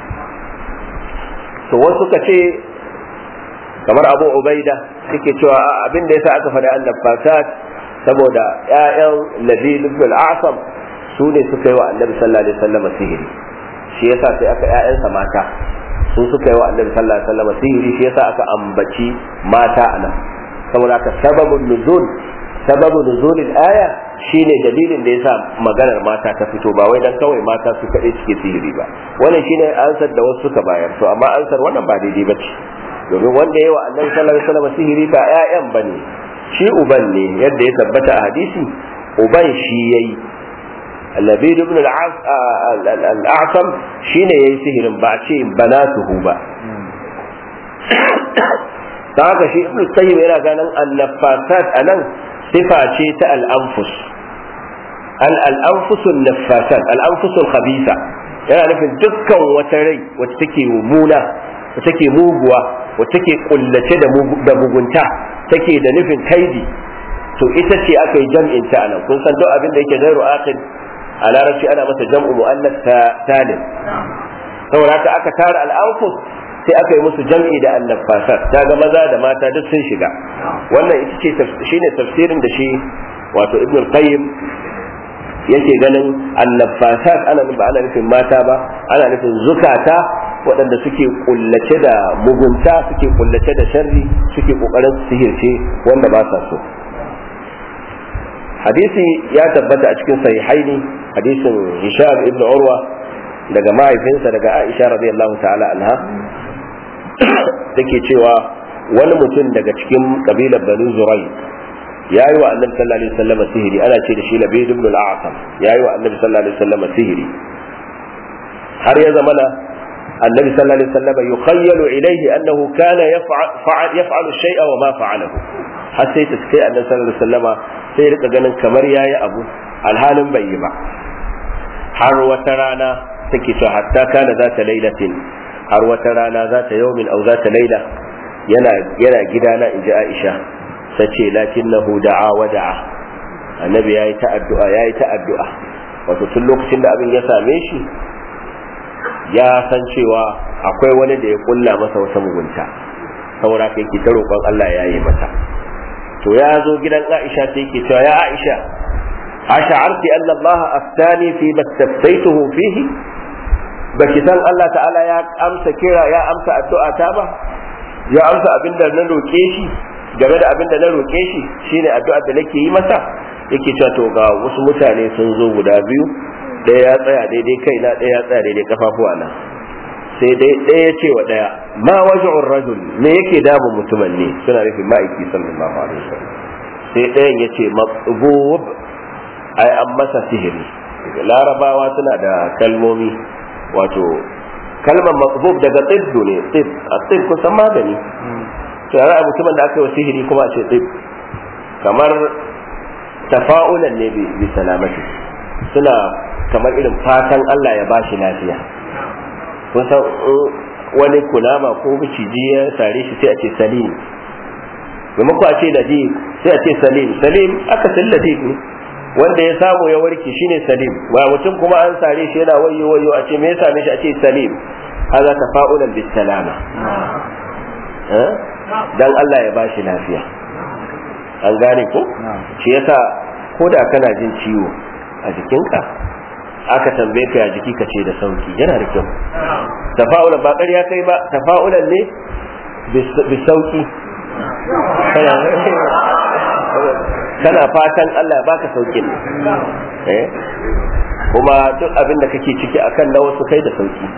to wasu ka ce kamar abu ubaida suke cewa abin da yasa aka faɗi annab fasad saboda 'ya'yan labid ibn al-asam su ne suka yi wa annabi sallallahu alaihi wasallam sihiri shi yasa sai aka ƴaƴansa mata su suka yi wa annabi sallallahu alaihi wasallam sihiri shi yasa aka ambaci mata anan saboda haka sababun nuzul sababu nuzulil aya shine dalilin da yasa maganar mata ta fito ba wai dan kawai mata su kaɗai suke sihiri ba wannan shine ansar da wasu suka bayar to amma ansar wannan ba daidai ba ce domin wanda yawa annabi sallallahu alaihi wasallam sihiri ba ƴaƴan bane shi uban ne yadda ya tabbata a hadisi uban shi yayi Labid ibn al-A'sam shine yayi sihirin ba a ce banatuhu ba ta haka shi ibn Qayyim yana ganin annafasat anan sifa ce ta al-anfus al-anfusul nafasat al-anfusul khabisa yana nufin dukkan wata rai wacce take mummuna wacce take muguwa wacce take kullace da mugunta take da nufin kaidi to ita ce aka yi jam'in ta anan kun san duk abin da yake gairu aqid a larabci ana masa jam'u mu'annas salim saboda haka aka tara al-anfus sai aka yi musu jam'i da annafasat ta ga maza da mata duk sun shiga wannan ita ce shine tafsirin da shi wato ibn qayyim yake ganin annafasat ana ba ana nufin mata ba ana nufin zukata waɗanda suke kullace da mugunta suke kullace da sharri suke kokarin sihirce wanda ba sa so hadisi ya tabbata a cikin sahihaini hadisin hisham ibn urwa daga mahaifinsa daga aisha radiyallahu ta'ala anha take cewa wani mutum daga cikin kabilar banu zurai ya yi wa annabi sallallahu alaihi wasallam sihiri ana ce da shi labid ibn al-a'sam ya yi wa annabi sallallahu alaihi wasallam sihiri har ya zamana annabi sallallahu alaihi wasallam yukhayyalu ilayhi annahu kana yaf'al yaf'alu shay'a wa ma fa'alahu har sai ta kai annabi sallallahu alaihi wasallam sai rika ganin kamar yayi abu alhalin bai yi ba har wata rana take cewa hatta kana zata lailatin har wata rana za ta yaumin au za ta laila yana yana gidana in ji aisha ta ce lakinnahu da'a wa da'a annabi yayi ta addu'a yayi ta addu'a wato tun lokacin da abin ya same shi ya san cewa akwai wani da ya kulla masa wata mugunta saboda kai ki ta roƙon Allah ya yi masa to ya zo gidan Aisha sai yake cewa ya Aisha ash'arti anna Allah aftani fi mastaftaituhu fihi baki san Allah ta'ala ya amsa kira ya amsa addu'a ta ba ya amsa abin da na roke shi game da abin da na roke shi shine addu'a da nake yi masa yake cewa to ga wasu mutane sun zo guda biyu ɗaya ya tsaya daidai kai na ɗaya ya tsaya daidai kafafuwa na sai dai ɗaya ya ce wa ɗaya ma waj'ur rajul me yake damun mutumin ne suna nufin ma'aiki sallallahu alaihi wasallam sai ɗayan ya ce matsubub ai an masa sihiri larabawa suna da kalmomi wato kalmar matsubub daga tsibdu ne tsib a tsib kusan magani to yara mutumin da aka yi wa sihiri kuma a ce tsib kamar tafa'ulan ne bi salamati suna kamar irin fatan Allah ya bashi lafiya kun san wani kunama ko miciji ya sare shi sai a ce salim maimako a ce ladib sai a ce salim salim aka san ladib ne wanda ya samu ya warke shine salim ba mutum kuma an sare shi yana wayo wayo a ce me ya same shi a ce salim haza tafa'ulan bis salama dan Allah ya bashi lafiya an gane ko shi yasa ko da kana jin ciwo a jikinka aka tambaye ka ya jiki ka ce da sauki yana da kyau tafa'ulan ba ƙarya kai ba tafa'ulan ne bi sauki kana fatan Allah baka saukin eh kuma duk abin da kake ciki akan na wasu kai da sauki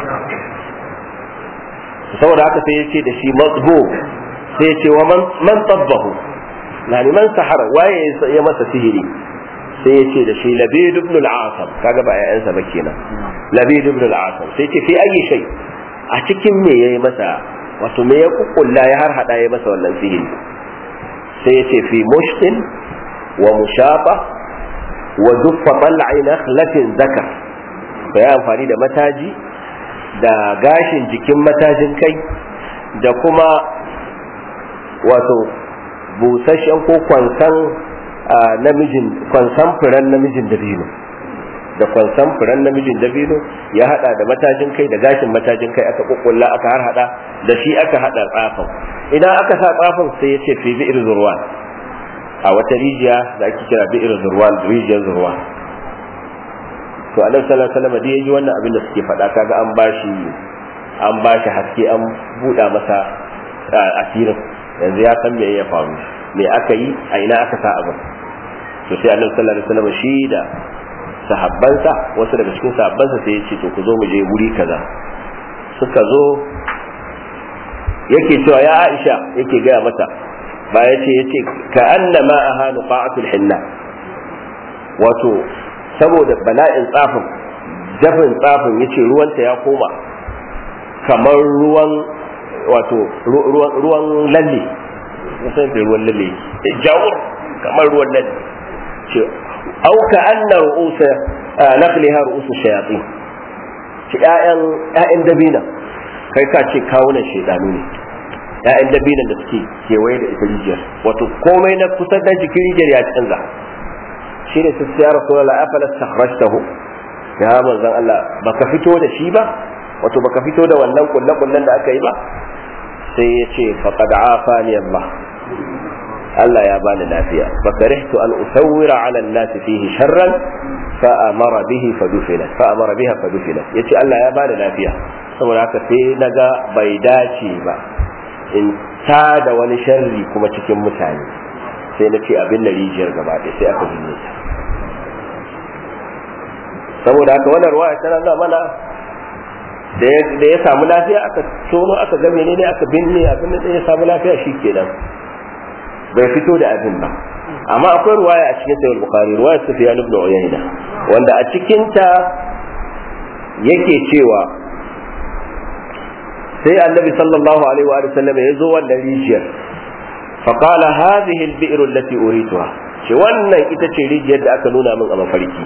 saboda haka sai ya ce da shi matsbo sai ya ce wa man tabbahu yani man sahara waye ya masa sihiri sai ya ce da shi labid ibn al-asam kaga ba ƴaƴansa ba kenan labid ibn al-asam sai ce fi ayi shay a cikin me yayi masa wato me ya kukkulla ya har hada ya masa wannan sihiri sai ya ce fi mushtin wa mushafa wa duffa tal'i nakhlatin zakar to ya amfani da mataji da gashin jikin matajin kai da kuma wato busasshen ko kwansan namijin kwansan furen namijin dabino da kwansan furen namijin dabino ya hada da matajin kai da gashin matajin kai aka kukkulla aka har hada da shi aka hada tsafin idan aka sa tsafin sai ya ce fi bi'ir zurwan a wata rijiya da ake kira bi'ir zurwan rijiyar zurwan to annabi sallallahu alaihi wasallam da yaji wannan abin da suke faɗa kaga an bashi an bashi haske an buɗa masa asirin yanzu ya san me ya faru me aka yi a ina aka sa abin to sai annabi sallallahu alaihi wasallam shi da sahabbansa wasu daga cikin sahabbansa sai ya ce to ku zo mu je wuri kaza suka zo yake cewa ya Aisha yake gaya mata ba ya ce yace ka annama ahanu qa'atul hinna wato saboda bala'in tsafin dafin tsafin yace ruwanta ya koma kamar ruwan wato ruwan lalle musan da ruwan lalle jawur kamar ruwan lalle ce au ka anna ru'usa naqliha ru'usu shayatin ce ƴaƴan ƴaƴan dabina kai ka ce kawunan shedanu ne ƴaƴan dabinan da suke kewaye da ita rijiyar wato komai na kusa da jikin rijiyar ya canza shi ne sai ya rasulullah afala stakhrajtahu ya manzon Allah baka fito da shi ba wato baka fito da wannan kulle-kullen da aka yi ba sai ya ce faqad afani Allah Allah ya bani lafiya fa karihtu an usawwira ala an-nas fihi sharran fa amara bihi fa dufina fa amara biha fa dufina yace Allah ya bani lafiya saboda haka sai naga bai dace ba in ta da wani sharri kuma cikin mutane sai na ce abin da rijiyar gaba ɗaya sai aka binne ta saboda haka wannan ruwaya tana nuna mana da ya samu lafiya aka tono aka ga menene aka binne abin da ya samu lafiya shi kenan bai fito da abin ba amma akwai ruwaya a cikin sahih bukhari ruwaya sufyan ibn uyayna wanda a cikin ta yake cewa sai annabi sallallahu alaihi wa sallam ya zo wannan rijiyar fa qala hadhihi al-bi'r allati urituha ce wannan ita ce rijiyar da aka nuna min a mafarki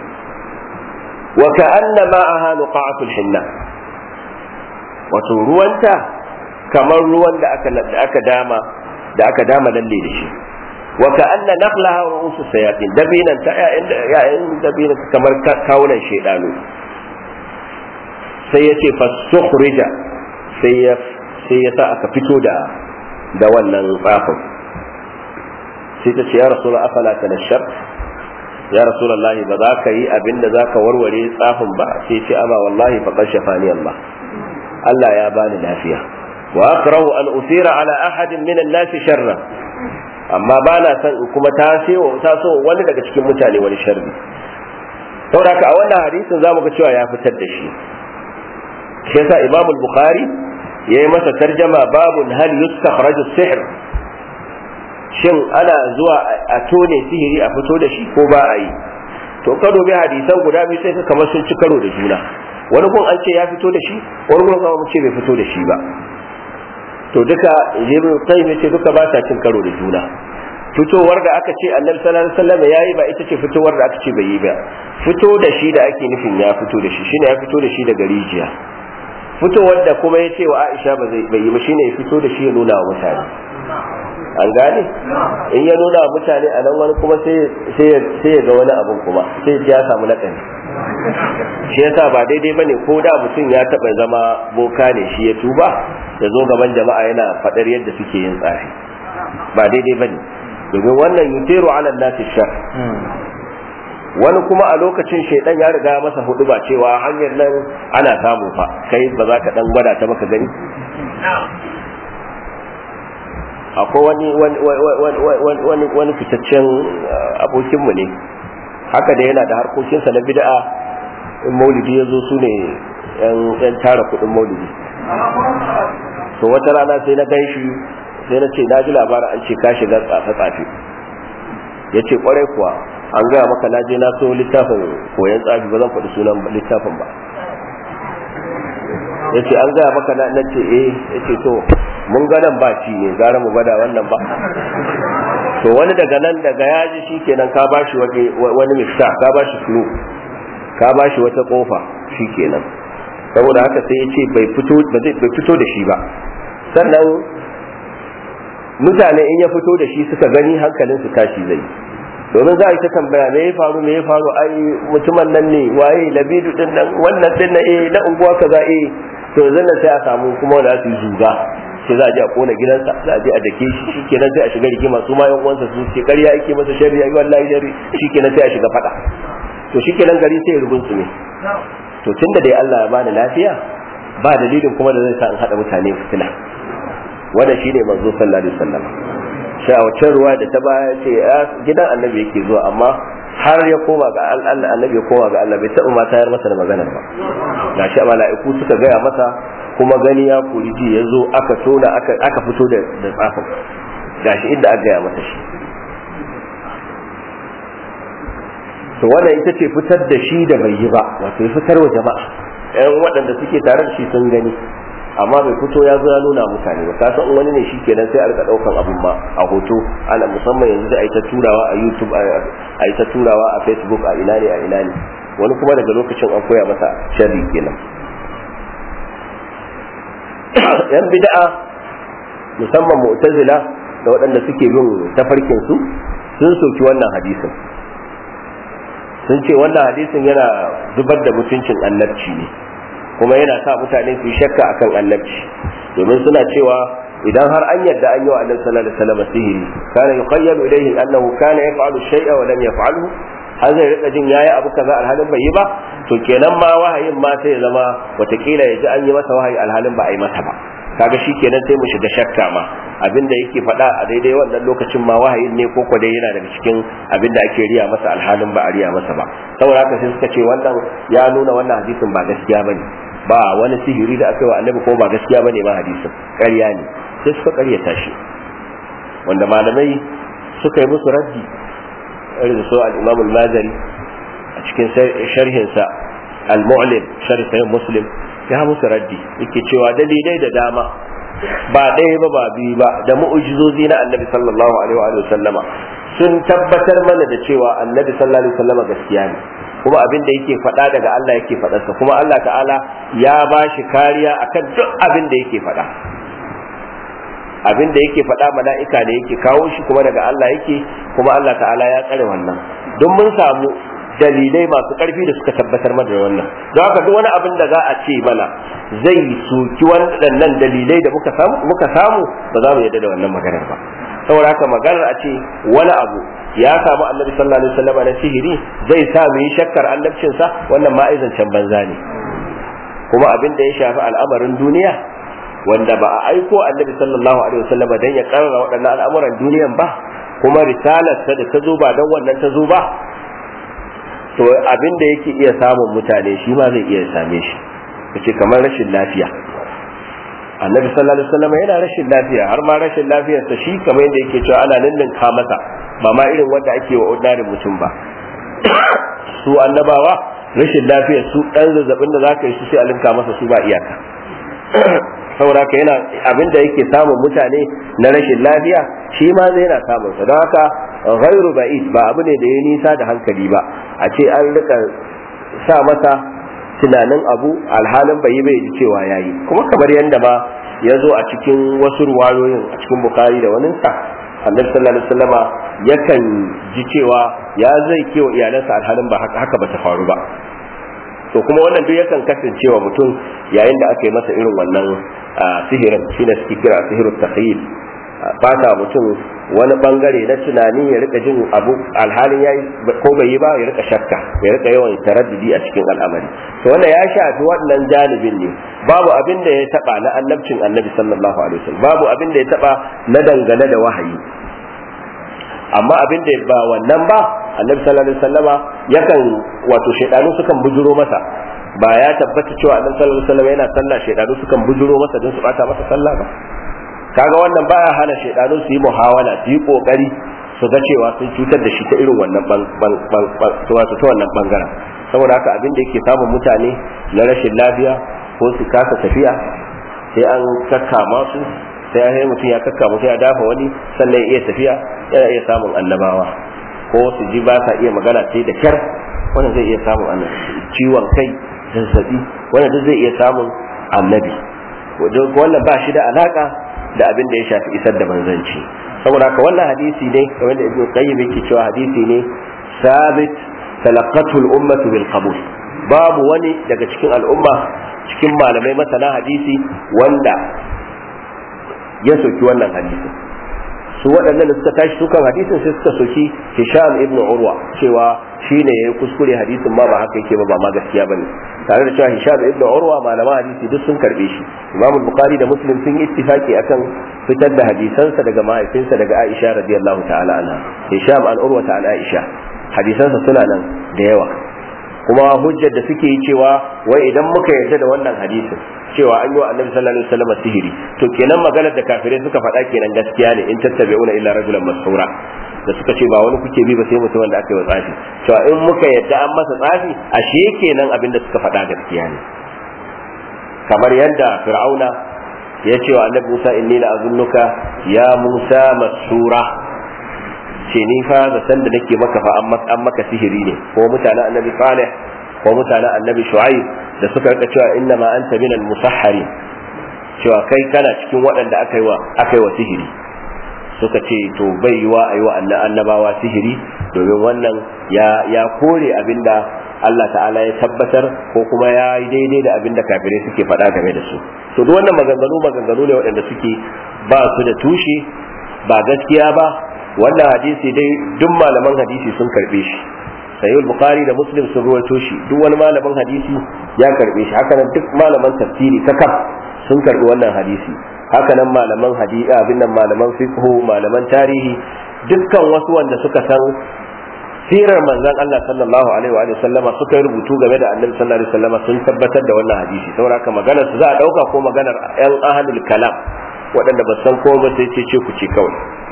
wa ka'anna ma'aha nuqa'atul hinna wato ruwanta kamar ruwan da aka da aka dama da aka dama lalle da shi wa ka'anna naqlaha ru'usu sayatin dabinan ta ya'in dabinan kamar kawunan shedanu sai ya ce fasukhrija sai ya sai ya sa aka fito da da wannan tsafin sai ta ce ya rasulullah afala tanashar ya rasulullahi ba za ka yi abin da za ka warware tsafin ba sai ce ama wallahi fa kashafani Allah Allah ya bani lafiya wa akrahu an usira ala ahadin min an-nas sharra amma ba na son in kuma tasewa taso wani daga cikin mutane wani sharri saboda a wannan hadisin zamu ga cewa ya fitar da shi shi yasa Imam al-Bukhari yayi masa tarjama babun hal yustakhraju sihr shin ana zuwa a tone sihiri a fito da shi ko ba a yi to ka dubi hadisan guda biyu sai ka kamar sun ci karo da juna wani gun an ce ya fito da shi wani gun kuma ce bai fito da shi ba to duka ibn qayyim ce duka ba ta cin karo da juna fitowar da aka ce annabi sallallahu alaihi wasallam yayi ba ita ce fitowar da aka ce bai yi ba fito da shi da ake nufin ya fito da shi shine ya fito da shi daga rijiya fitowar da kuma ya ce wa Aisha ba zai bai yi ba shine ya fito da shi ya nuna wa mutane an gane in ya nuna wa mutane a nan wani kuma sai ya ga wani abun kuma sai ya samu nakani shi yasa ba daidai bane ko da mutum ya taba zama boka ne shi ya tuba ya zo gaban jama'a yana faɗar yadda suke yin tsafi ba daidai bane domin wannan yutiru ala nasi shar wani kuma a lokacin shaidan ya riga masa hudu ba cewa hanyar nan ana samu fa kai ba za ka dan gwada ta maka gani akwai wani wani wani fitaccen abokinmu ne haka da yana da harkokinsa na bid'a in maulidi ya zo su ne yan tara kudin maulidi to wata rana sai na gan shi sai na ce na ji labarin an ce ka shiga tsafe-tsafe ya ce kwarai kuwa an gaya maka na je na so littafin koyon tsafi ba zan faɗi sunan littafin ba ya ce an gaya maka na ce eh ya ce to mun ga nan ba ci ne gara mu bada wannan ba to wani daga nan daga ya ji shi kenan ka bashi wani mista ka bashi flu ka bashi wata kofa shi kenan saboda haka sai ya ce bai fito da shi ba sannan mutane in ya fito da shi suka gani hankalin su tashi zai domin za a yi ta tambaya me ya faru me ya faru ai mutumin nan ne waye labidu din nan wannan din na eh na unguwa kaza eh to yanzu sai a samu kuma wanda su yi zuga sai za a je a kona gidansa za a je a dake shi shikenan sai a shiga rigima su ma yan uwansa su ce ƙarya yake masa sharri ai wallahi sharri shikenan sai a shiga fada to shikenan gari sai ya rubun su ne to tunda dai Allah ya bani lafiya ba dalilin kuma da zai sa in hada mutane fitina wannan shine manzo sallallahu alaihi wasallam sai a wacce ruwa da ta baya ce gidan annabi yake zuwa amma har ya koma ga Allah annabi ya koma ga Allah bai taɓa ma tayar masa da maganar ba gashi mala'iku suka gaya masa kuma gani ya kuri ji ya zo aka tona aka fito da tsafin gashi inda aka gaya masa shi to wannan ita ce fitar da shi da bai yi ba wato ya fitar wa jama'a yan waɗanda suke tare da shi sun gani amma bai fito ya zo ya nuna mutane ba kasan in wani ne shi kenan sai a rika ɗaukan abin ma a hoto ana musamman yanzu da a yi ta turawa a youtube a yi ta turawa a facebook a ina ne a ina ne wani kuma daga lokacin an koya masa sharri kenan yan bid'a musamman mu'tazila da waɗanda suke bin tafarkin su sun soki wannan hadisin sun ce wannan hadisin yana zubar da mutuncin annabci ne kuma yana sa mutane su shakka akan annabci domin suna cewa idan har an yadda an yi wa annabi sallallahu alaihi wasallam sihiri kana yuqayyalu ilayhi annahu kana yaf'alu shay'a wa lam yaf'alhu har zai rika jin yayi abu kaza alhalin bai yi ba to kenan ma wahayin ma sai ya zama watakila ya ji an yi masa wahayi alhalin ba a yi masa ba kaga shi kenan sai mu shiga shakka ma abinda yake faɗa a daidai wannan lokacin ma wahayin ne ko dai yana daga cikin abinda ake riya masa alhalin ba a riya masa ba saboda haka sai suka ce wannan ya nuna wannan hadisin ba gaskiya bane ba wani sihiri da aka yi wa annabi ko ba gaskiya bane ma hadisin ƙarya ne sai suka ƙaryata shi wanda malamai suka yi musu raddi irin so al-Imam al-Mazari a cikin sharhinsa al-Mu'lim sharh sahih Muslim ya musu raddi yake cewa dalilai da dama ba ɗaya ba ba biyu ba da mu'ujizozi na annabi sallallahu alaihi wa sallama sun tabbatar mana da cewa annabi sallallahu alaihi wa sallama gaskiya ne kuma abin da yake faɗa daga Allah yake faɗarsa kuma Allah ta'ala ya ba shi kariya akan duk abin da yake faɗa abin da yake faɗa mala'ika ne yake kawo shi kuma daga Allah yake kuma Allah ta'ala ya tsare wannan don mun samu dalilai masu ƙarfi da suka tabbatar mana da wannan don haka duk wani abin da za a ce mana zai soki waɗannan dalilai da muka samu muka samu ba za mu yarda da wannan maganar ba saboda haka maganar a ce wani abu ya samu annabi sallallahu alaihi wasallam na sihiri zai sa mu yi shakkar annabcinsa wannan ma can banza ne kuma abin da ya shafi al'amarin duniya wanda ba a aiko annabi sallallahu alaihi wasallam dan ya karara waɗannan al'amuran duniyan ba kuma risalarsa da ta zo ba dan wannan ta zo ba to abin da yake iya samun mutane shi ma zai iya same shi kace kamar rashin lafiya annabi sallallahu alaihi wasallam yana rashin lafiya har ma rashin lafiyarsa shi kamar yadda yake cewa ana ninninka masa ba ma irin wanda ake wa ordinary mutum ba su annabawa rashin lafiyar su dan zazzabin da zaka yi su sai a linka masa su ba iyaka saboda haka yana abin da yake samun mutane na rashin lafiya shi ma zai yana samun sa don haka ghairu ba'id ba abu ne da ya nisa da hankali ba a ce an rika sa masa tunanin abu alhalin bai yi bai ji cewa yayi kuma kamar yadda ma ya zo a cikin wasu ruwayoyin a cikin bukari da wani sa annabi sallallahu alaihi wasallama yakan ji cewa ya zai kewa iyalansa alhalin ba haka ba ta faru ba to kuma wannan duk yakan kasancewa mutum yayin da aka yi masa irin wannan sihirin shine suke kira sihirut takhyil fata mutum wani bangare na tunani ya rika jin abu alhalin yayi ko bai yi ba ya rika shakka ya rika yawan taraddudi a cikin al'amari to wannan ya shafi wannan janibin ne babu abin da ya taba na annabcin annabi sallallahu alaihi wasallam babu abin da ya taba na dangane da wahayi amma abin da ba wannan ba annabi sallallahu alaihi wasallama yakan wato shaidanu sukan bujuro masa ba ya tabbata cewa annabi sallallahu alaihi wasallam yana sallah shaidanu sukan bujuro masa don su bata masa sallah ba kaga wannan baya hana shaidanu su yi muhawala su yi kokari su ga cewa sun cutar da shi ta irin wannan wato ta wannan bangaren saboda haka abin da yake samun mutane na rashin lafiya ko su kasa tafiya sai an kakkama su sai ya mutum ya kakkama sai ya dafa wani sannan ya iya tafiya yana iya samun annabawa ko su ji ba sa iya magana sai da kyar wannan zai iya samun annabi ciwon kai zazzabi wannan duk zai iya samun annabi wannan ba shi da alaka da abin da ya shafi isar da manzanci saboda haka wannan hadisi ne kamar da ibnu qayyim yake cewa hadisi ne sabit talaqatu al-ummatu bil qabul babu wani daga cikin al'umma cikin malamai masana hadisi wanda ya soki wannan hadisi su waɗannan da suka tashi sukan hadisin sai suka soki Hisham ibn Urwa cewa shine yayi kuskure hadisin ma ba haka yake ba ba ma gaskiya bane tare da cewa Hisham ibn Urwa malaman hadisi duk sun karbe shi Imam Bukhari da Muslim sun yi ittifaki akan fitar da hadisansa daga mahaifinsa daga Aisha radiyallahu ta'ala anha Hisham an Urwa ta Aisha hadisansa suna nan da yawa kuma hujjar da suke yi cewa wai idan muka yarda da wannan hadisin cewa an yi wa annabi sallallahu alaihi wasallam sihiri to kenan maganar da kafirai suka faɗa kenan gaskiya ne in tattabi'una illa rajulan masura da suka ce ba wani kuke bi ba sai mutum wanda aka yi wa tsafi cewa in muka yarda an masa tsafi ashe kenan abin da suka faɗa gaskiya ne kamar yadda fir'auna ya ce wa annabi Musa inni la azunnuka ya Musa masura ce ni fa da san da nake maka fa an maka sihiri ne ko mutanen annabi Salih ko mutanen annabi Shu'aib da suka rika cewa inna ma anta minal musahhari cewa kai kana cikin waɗanda aka yi wa aka yi wa sihiri suka ce to bai yiwa ayi wa annabawa sihiri domin wannan ya ya kore abinda Allah ta'ala ya tabbatar ko kuma ya yi daidai da abinda kafirai suke faɗa game da su to duk wannan maganganu maganganu ne waɗanda suke ba su da tushe ba gaskiya ba wannan hadisi dai duk malaman hadisi sun karbe shi sayyid bukhari da muslim sun ruwaito shi duk wani malamin hadisi ya karbe shi haka nan duk malaman tafsiri kakaf sun karbi wannan hadisi haka nan malaman hadisi abin nan malaman fiqh malaman tarihi dukkan wasu wanda suka san sirar manzon Allah sallallahu alaihi wa sallama suka yi rubutu game da annabi sallallahu alaihi wa sallama sun tabbatar da wannan hadisi saboda haka maganar su za a dauka ko maganar yan ahlul kalam waɗanda ba san ko ba sai ce ce ku ce kawai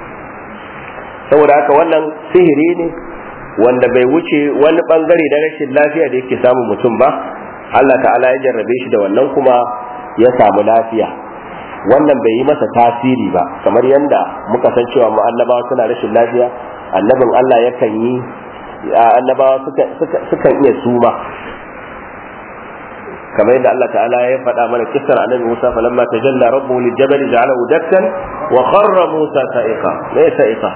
saboda haka wannan sihiri ne wanda bai wuce wani bangare na rashin lafiya da yake samun mutum ba Allah ta'ala ya jarrabe shi da wannan kuma ya samu lafiya wannan bai yi masa tasiri ba kamar yadda muka san cewa mu annabawa suna rashin lafiya annabin Allah yakan yi annabawa sukan iya suma kamar yadda Allah ta'ala ya faɗa mana kissar annabi Musa falamma tajalla rabbuhu liljabal ja'alahu dakkan wa kharra Musa sa'iqa me sa'iqa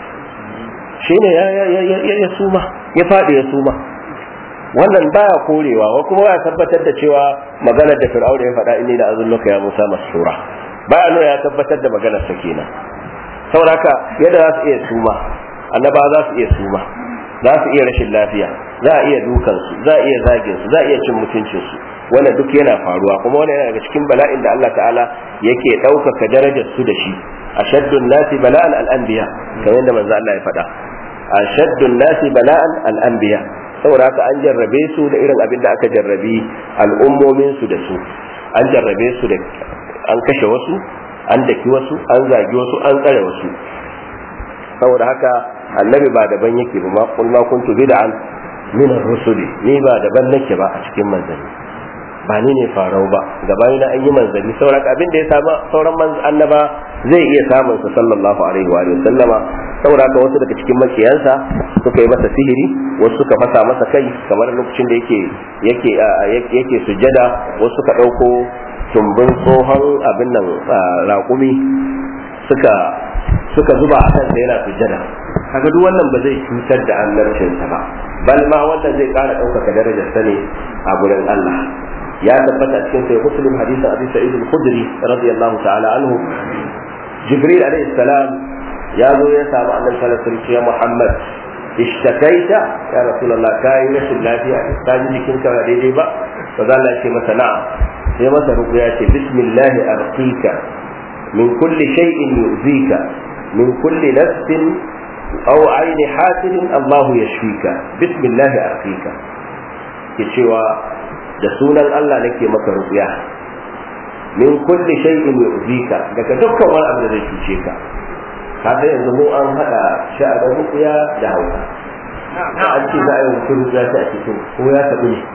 shine ya ya ya suma ya faɗi ya suma wannan baya korewa wa kuma ya tabbatar da cewa maganar da Fir'auna ya faɗa inni da azunnuka ya Musa masura baya nuna ya tabbatar da maganar sa kenan saboda haka yadda za su iya suma annaba za su iya suma za su iya rashin lafiya za a iya dukansu za a iya zagin su za a iya cin mutuncinsu wannan duk yana faruwa kuma wannan yana daga cikin bala'in da Allah ta'ala yake ɗaukaka darajar su da shi ashaddun nasi bala'an al-anbiya kamar yadda manzo Allah ya faɗa ashaddun nasi bala'an al-anbiya saboda haka an jarrabe su da irin abin da aka jarrabi al'ummomin su da su an jarrabe su da an kashe wasu an daki wasu an zagi wasu an tsare wasu saboda haka annabi ba daban yake ba kul ma kuntu bid'an min ar-rusuli ni ba daban nake ba a cikin manzanni ba ni ne farau ba gabani na an yi manzanni sauran abin da ya samu sauran annaba zai iya samun sa sallallahu alaihi wa sallama saboda haka wasu daga cikin makiyansa suka yi masa sihiri wasu suka fasa masa kai kamar lokacin da yake yake yake sujjada wasu suka dauko tumbin tsohon abin nan raƙumi suka suka zuba a kansa yana sujjada kaga duk wannan ba zai cutar da annabcinsa ba bal ma wannan zai ƙara ɗaukaka darajar sa ne a gurin Allah ya tabbata cikin sai muslim hadisin abi sa'id al-khudri radiyallahu ta'ala anhu jibril alayhi salam ya zo ya samu annabi sallallahu alaihi wasallam ya muhammad ishtakaita ya rasulullah kai rashin lafiya ka ji jikinka ba daidai ba fa zalla ce masa na'am sai masa ruqya ce bismillah arqika min kulli shay'in yu'zika min kulli nafsin aw ayni hasidin Allah yashfika bismillah arqika ke cewa da sunan Allah nake maka ruqya min kulli shay'in yu'zika daga dukkan wani abu da zai cuce ka kaga yanzu mu an hada sha'anin ruqya da hausa an ce za a yi mutum ruqya ta a cikin ko ya tabu ne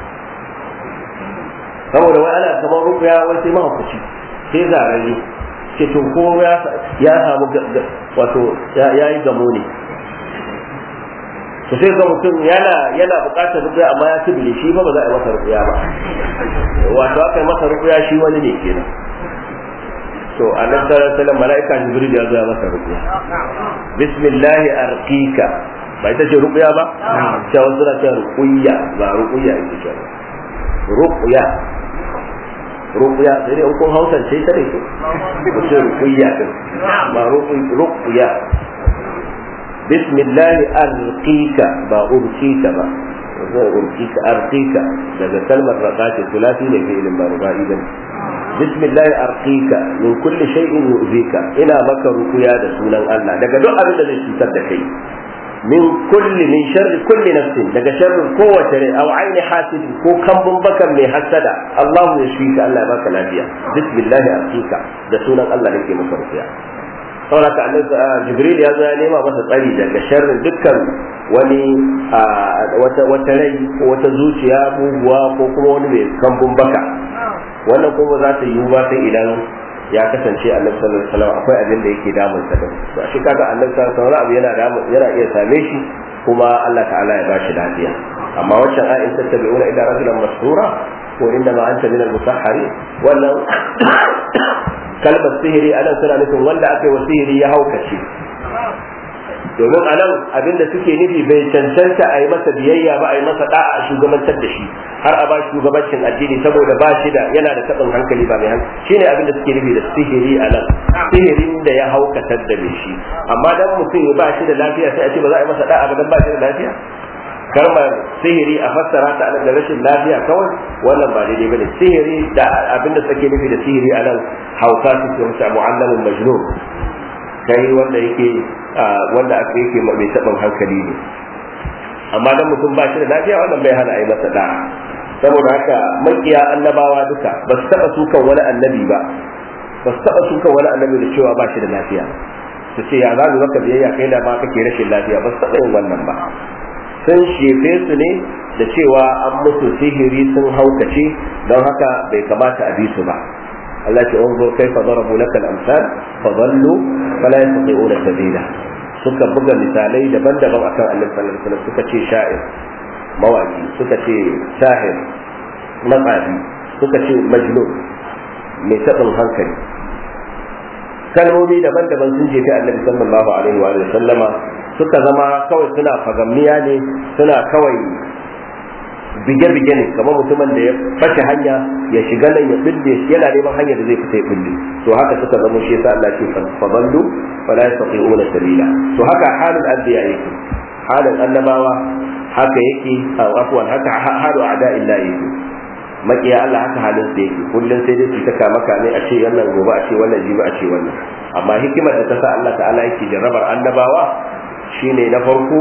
saboda wai ana kamar ruqya wai sai mahaukaci sai zarare ce to ko ya samu wato ya yi gamo ne to sai ga mutum yana yana bukatar rukuya amma ya tubile shi ba ba za a yi masa rukuya ba wato aka yi masa rukuya shi wani ne kenan to annabi sallallahu alaihi wasallam malaika jibril ya zo ya masa rukuya bismillah arqika ba ita ce rukuya ba ta wasu na ce rukuya ba rukuya ita ce rukuya ruqya sai dai kun hausance ta ne ku ce ruqya din ba ruqya bismillah arqika ba urqika ba zai urqika arqika daga kalmar raqati sulasi ne fi ilmin barubai dan bismillah arqika min kulli shay'in yu'zika ina maka ruqya da sunan Allah daga duk abin da zai cutar da kai min kulli min sharri kulli nafsin daga sharrin kowace rai aw aini hasidin ko kambun bakan mai hasada Allahu ya shi ka Allah ya baka lafiya bismillah arqika da sunan Allah nake maka ruqya saboda ka annabi jibril ya zo ya nema masa tsari daga sharrin dukkan wani wata wata rai ko wata zuciya muguwa ko kuma wani mai kambun baka wannan kuma za ta yiwu ba sai idan ya kasance annabi sallallahu alaihi wasallam akwai abin da yake damun sa din to shi kaga annabi sallallahu alaihi wasallam yana damun yana iya same shi kuma Allah ta'ala ya bashi lafiya amma waccan ayin tattabi'una ila rajulan masrura ko inda ma anta min al-musahhari wannan kalmar sihiri anan suna nufin wanda aka yi wa sihiri ya haukace domin a nan abinda suke nufi bai cancanta a yi masa biyayya ba a yi masa da'a a shugabantar da shi har a ba shi shugabancin addini saboda ba shi da yana da taɓin hankali ba mai hankali shine abinda suke nufi da sihiri a nan sihirin da ya haukatar da mai shi amma dan mutum ya ba shi da lafiya sai a ce ba za a yi masa da'a ba dan ba shi da lafiya kalmar sihiri a fassara ta da rashin lafiya kawai wannan ba daidai bane sihiri da abinda suke nufi da sihiri a nan hauka su ce mu'allamin majnun kai wanda yake wanda aka yake mai taɓin hankali ne amma dan mutum ba shi da lafiya wannan bai hana a yi masa da'a saboda haka makiya annabawa duka ba su taɓa sukan wani annabi ba ba su taɓa sukan wani annabi da cewa ba shi da lafiya su ce ya zamu maka biyayya kai da ma kake rashin lafiya ba su taɓa yin wannan ba sun shefe su ne da cewa an musu sihiri sun haukace don haka bai kamata a bi su ba Allah ce unzur kaifa darabu lakal amsal fa dhallu fala yastati'una sabila suka buga misalai daban-daban akan Annabi sallallahu alaihi wasallam suka ce sha'ir mawaki suka ce sahir matsafi suka ce majnun mai taɓin hankali kalmomi daban-daban sun jefi Annabi sallallahu alaihi wa sallama suka zama kawai suna fagamniya ne suna kawai bige-bige ne kamar mutumin da ya fashe hanya ya shiga nan ya bille yana neman hanyar da zai fita ya bille to haka suka zama shi yasa Allah ce fadallu fala yastati'una sabila to haka halin anbiya yake halin annabawa haka yake afwan haka halu a'da'illah yake makiya Allah haka halin sa yake kullun sai dai su ta kama kame a ce wannan gobe a ce wannan jibi a ce wannan amma hikimar da ta sa Allah ta'ala yake jarrabar annabawa shine na farko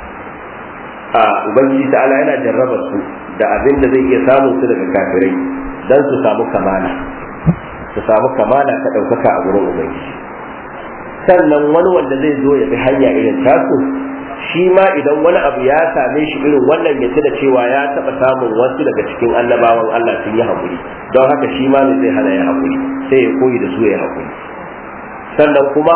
a ubangiji ta'ala yana jarraba su da abin da zai iya samun su daga kafirai dan su samu kamala su samu kamala ta ɗaukaka a gurin ubangiji sannan wani wanda zai zo ya bi hanya irin tasu shi ma idan wani abu ya same shi irin wannan ya da cewa ya taɓa samun wasu daga cikin annabawan Allah sun yi haƙuri don haka shi ma ne zai hana ya haƙuri sai ya koyi da su ya haƙuri sannan kuma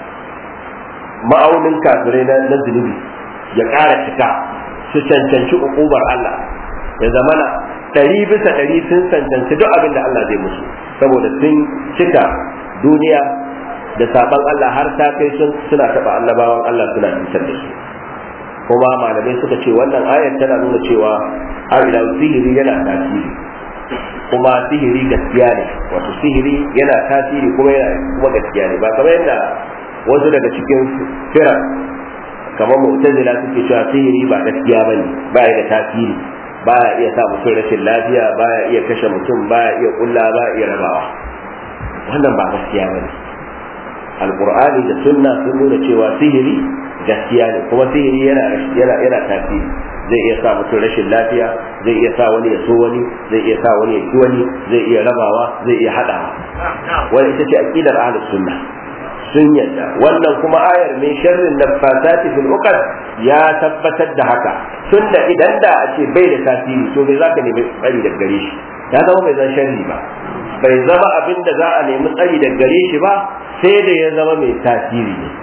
ma'aunin kafirai na zunubi ya ƙara cika su cancanci ukubar Allah ya zamana ɗari bisa ɗari sun cancanci duk abin da Allah zai musu saboda sun cika duniya da sabon Allah har ta kai suna taɓa annabawan Allah suna cutar da su kuma malamai suka ce wannan ayar tana nuna cewa ila sihiri yana tasiri kuma sihiri gaskiya ne wato sihiri yana tasiri kuma yana kuma gaskiya ne ba kamar yadda wasu daga cikin fira kamar mu'tazila suke cewa sihiri ba gaskiya bane ba ya da tasiri ba ya iya sa mutum rashin lafiya ba ya iya kashe mutum ba ya iya kulla ba ya iya rabawa wannan ba gaskiya bane alqur'ani da sunna sun nuna cewa sihiri gaskiya ne kuma sihiri yana yana yana tasiri zai iya sa mutum rashin lafiya zai iya sa wani ya so wani zai iya sa wani ya ki wani zai iya rabawa zai iya hadawa wani ita ce aqidar ahlus sunna sun yadda wannan kuma ayar min sharrin nafasati fil uqad ya tabbatar da haka tunda idan da a ce bai da tasiri to bai zaka nemi tsari da gare shi ya zama bai zan sharri ba bai zama abin da za a nemi tsari da gare shi ba sai da ya zama mai tasiri ne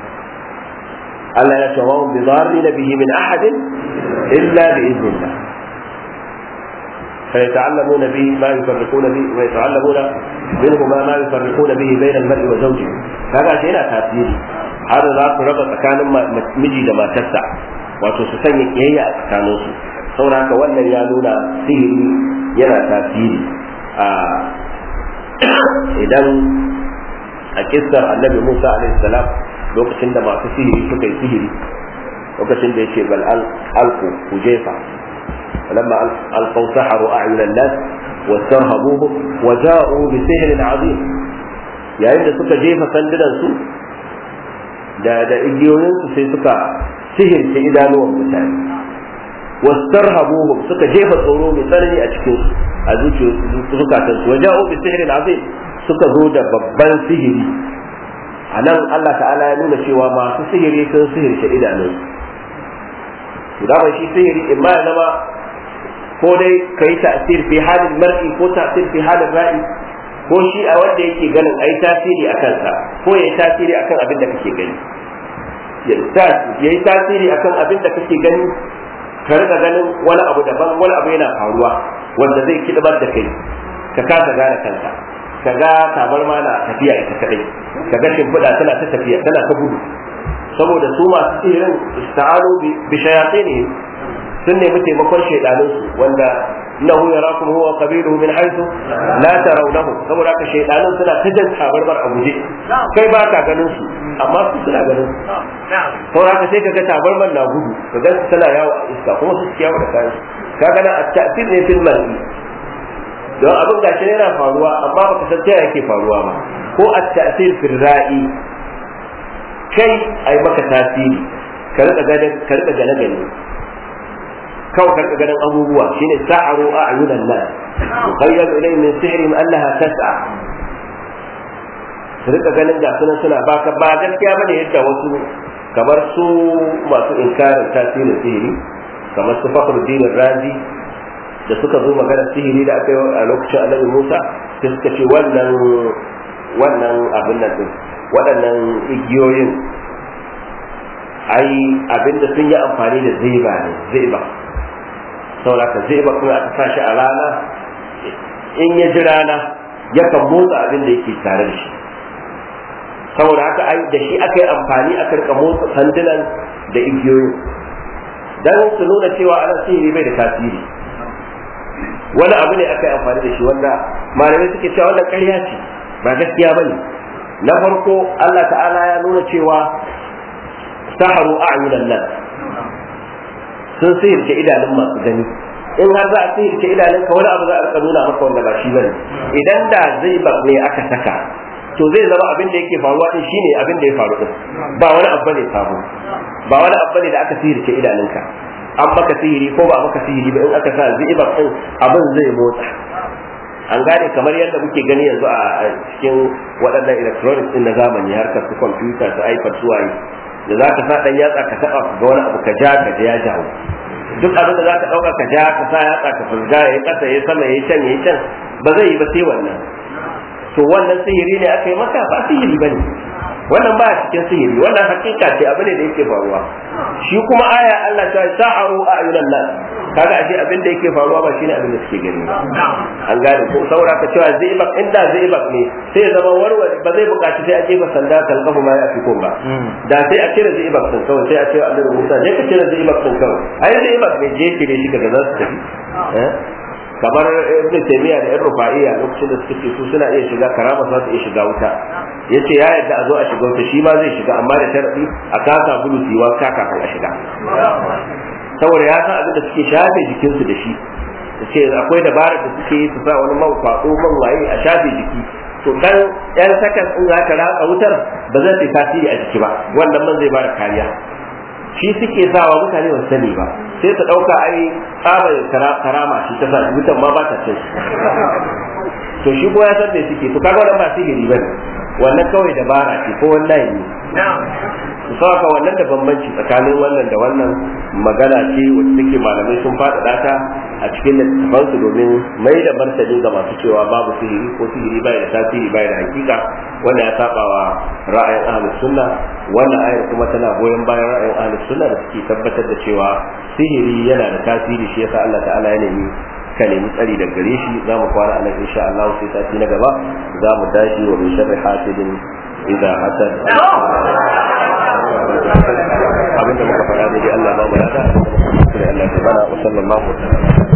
Allah ya ce wa bi dharri bihi min ahadin illa bi idnillah فيتعلمون به ما يفرقون به ويتعلمون منهما ما يفرقون به بين المرء وزوجه kaga shi yana tasiri har za su raba tsakanin miji da matarsa wato su sanya kiyayya a tsakaninsu saboda wannan ya nuna sihiri yana tasiri idan a kissar annabi Musa alaihi salam lokacin da masu sihiri suka yi sihiri lokacin da yake bal alku ku jefa lamma alqaw saharu a'yun an-nas wastarhabuhum wa ja'u bi sihrin 'azim yayin da suka jefa sandunan su da da igiyoyin su sai suka sihirce idanuwan mutane wastarhabuhum suka jefa tsoro mai tsanani a cikin a zukatan su wa ja'u bi sihrin 'azim suka zo da babban sihiri a nan Allah ta'ala ya nuna cewa masu sihiri sun sihirce idanun su da shi sihiri in ma ya zama ko dai ka yi ta'asir fi halin mar'i ko ta'asir fi halin ra'i ko shi a wanda yake ganin ai tasiri a kansa ko ya yi tasiri akan abin da kake gani ya yi tasiri akan abin da kake gani ka rika ganin wani abu daban wani abu yana faruwa wanda zai kiɗibar da kai ka kasa gane kanka ka ga tabarma na tafiya ita kadai ka ga shimfiɗa tana ta tafiya tana ta gudu saboda su masu sihirin ista'alu bi shayatinihim sun nemi taimakon shaidanun su wanda innahu yarakum huwa qabiluhu min haythu la tarawnahu saboda haka shaidanun suna ta jan tabarmar a guje kai ba ka ganin su amma su suna ganin su saboda haka sai ka ga tabarmar na gudu ka ga tana yawo a iska kuma su ciyawa da kayan ka ga na at-ta'til ne fil mar'i don abin gashi yana faruwa amma baka san ta yake faruwa ba ko a ta'sir fil ra'i kai ai maka tasiri ka rika ganin ka rika gane gane kawai ka rika ganin abubuwa shine sa'aru a'yunan nas yukhayyalu ilayhi min sihrihim annaha tas'a su rika ganin ga sunan suna baka ba gaskiya bane yadda wasu kamar su masu inkarin tasirin sihiri kamar su fakhruddin razi da suka zo magana sihiri da aka yi a lokacin annabi Musa sai suka ce wannan wannan abin nan din waɗannan igiyoyin ai abin da sun yi amfani da zaiba ne zaiba saboda ka zaiba kuma aka sa shi a rana in ya ji rana yakan motsa abin da yake tare da shi saboda haka ai da shi aka yi amfani aka rika motsa sandunan da igiyoyin dan su nuna cewa ana sihiri bai da tasiri wani abu ne aka yi amfani da shi wanda malamai suke cewa wannan ƙarya ce ba gaskiya bane na farko Allah ta'ala ya nuna cewa saharu a'yunan nan sun sihirce idanun masu gani in har za a sihirce idanun ka wani abu za a rika nuna maka wanda ba shi bane idan da zai ba ne aka saka to zai zama abin da yake faruwa din shine abin da ya faru din ba wani abu ne sabo ba wani abu ne da aka sihirce idanunka an maka sihiri ko ba maka sihiri ba in aka sa zibar din abin zai motsa an gane kamar yadda muke gani yanzu a cikin waɗannan electronics din na zamani harkar su kwamfuta su ipad su waye da za ka sa ɗan yatsa ka taɓa ga wani abu ka ja ka ya jawo duk abin da za ka ɗauka ka ja ka sa yatsa ka fulga ya ƙasa ya sama ya can ya can ba zai yi ba sai wannan to wannan sihiri ne aka yi maka ba sihiri ba ne wannan ba cikin sihiri wannan hakika ce abu ne da yake faruwa shi kuma aya Allah ta sa'aru a'yunan nas kaga ashe abin da yake faruwa ba shine abin da suke gani ba an gane ko saboda ka cewa zaibak inda zaibak ne sai ya zama warware ba zai buƙaci sai a jefa sanda kalkafu ma ya fi kun ba da sai a cire zaibak din kawai sai a ce annabi Musa je ka cire zaibak din kawai ai zaibak ne je ki ne shi kaga za su tafi kamar ibn taymiya da ibn rufa'iya lokacin da suka ce su suna iya shiga karama za su iya shiga wuta yace ya yadda a zo a shiga wuta shi ma zai shiga amma da sharadi a kasa bulu tiwa ka kafin a shiga saboda ya san abin da suke shafe jikinsu da shi ce akwai dabarar da suke yi su sa wani man kwaɗo man waye a shafe jiki to dan yan sakan in za ka ratsa wutar ba zai tasiri a jiki ba wannan man zai bada kariya shi suke sawa mutane ba sani ba sai su ɗauka ai tsabar karama shi ta sa wutan ma ba ta cin to shi ko ya san me suke to kaga wannan ba sihiri bane wannan kawai dabara ce ko wannan ne su saka wannan da bambanci tsakanin wannan da wannan magana ce wacce take malamai sun faɗaɗa ta a cikin littattafansu domin mai da martani ga masu cewa babu sihiri ko sihiri bai da tasiri bai da hakika wanda ya saba wa ra'ayin ahlus sunna wannan ayar kuma tana goyon bayan ra'ayin ahlus sunna da suke tabbatar da cewa sihiri yana da tasiri shi yasa Allah ta'ala ya nemi ka nemi tsari da gare shi za mu kwana a nan insha Allah sai sati na gaba za mu tashi wa min sharri hasidin idza hasad abinda muka faɗa da Allah ba mu lada Allah ya bana wa sallallahu alaihi wa sallam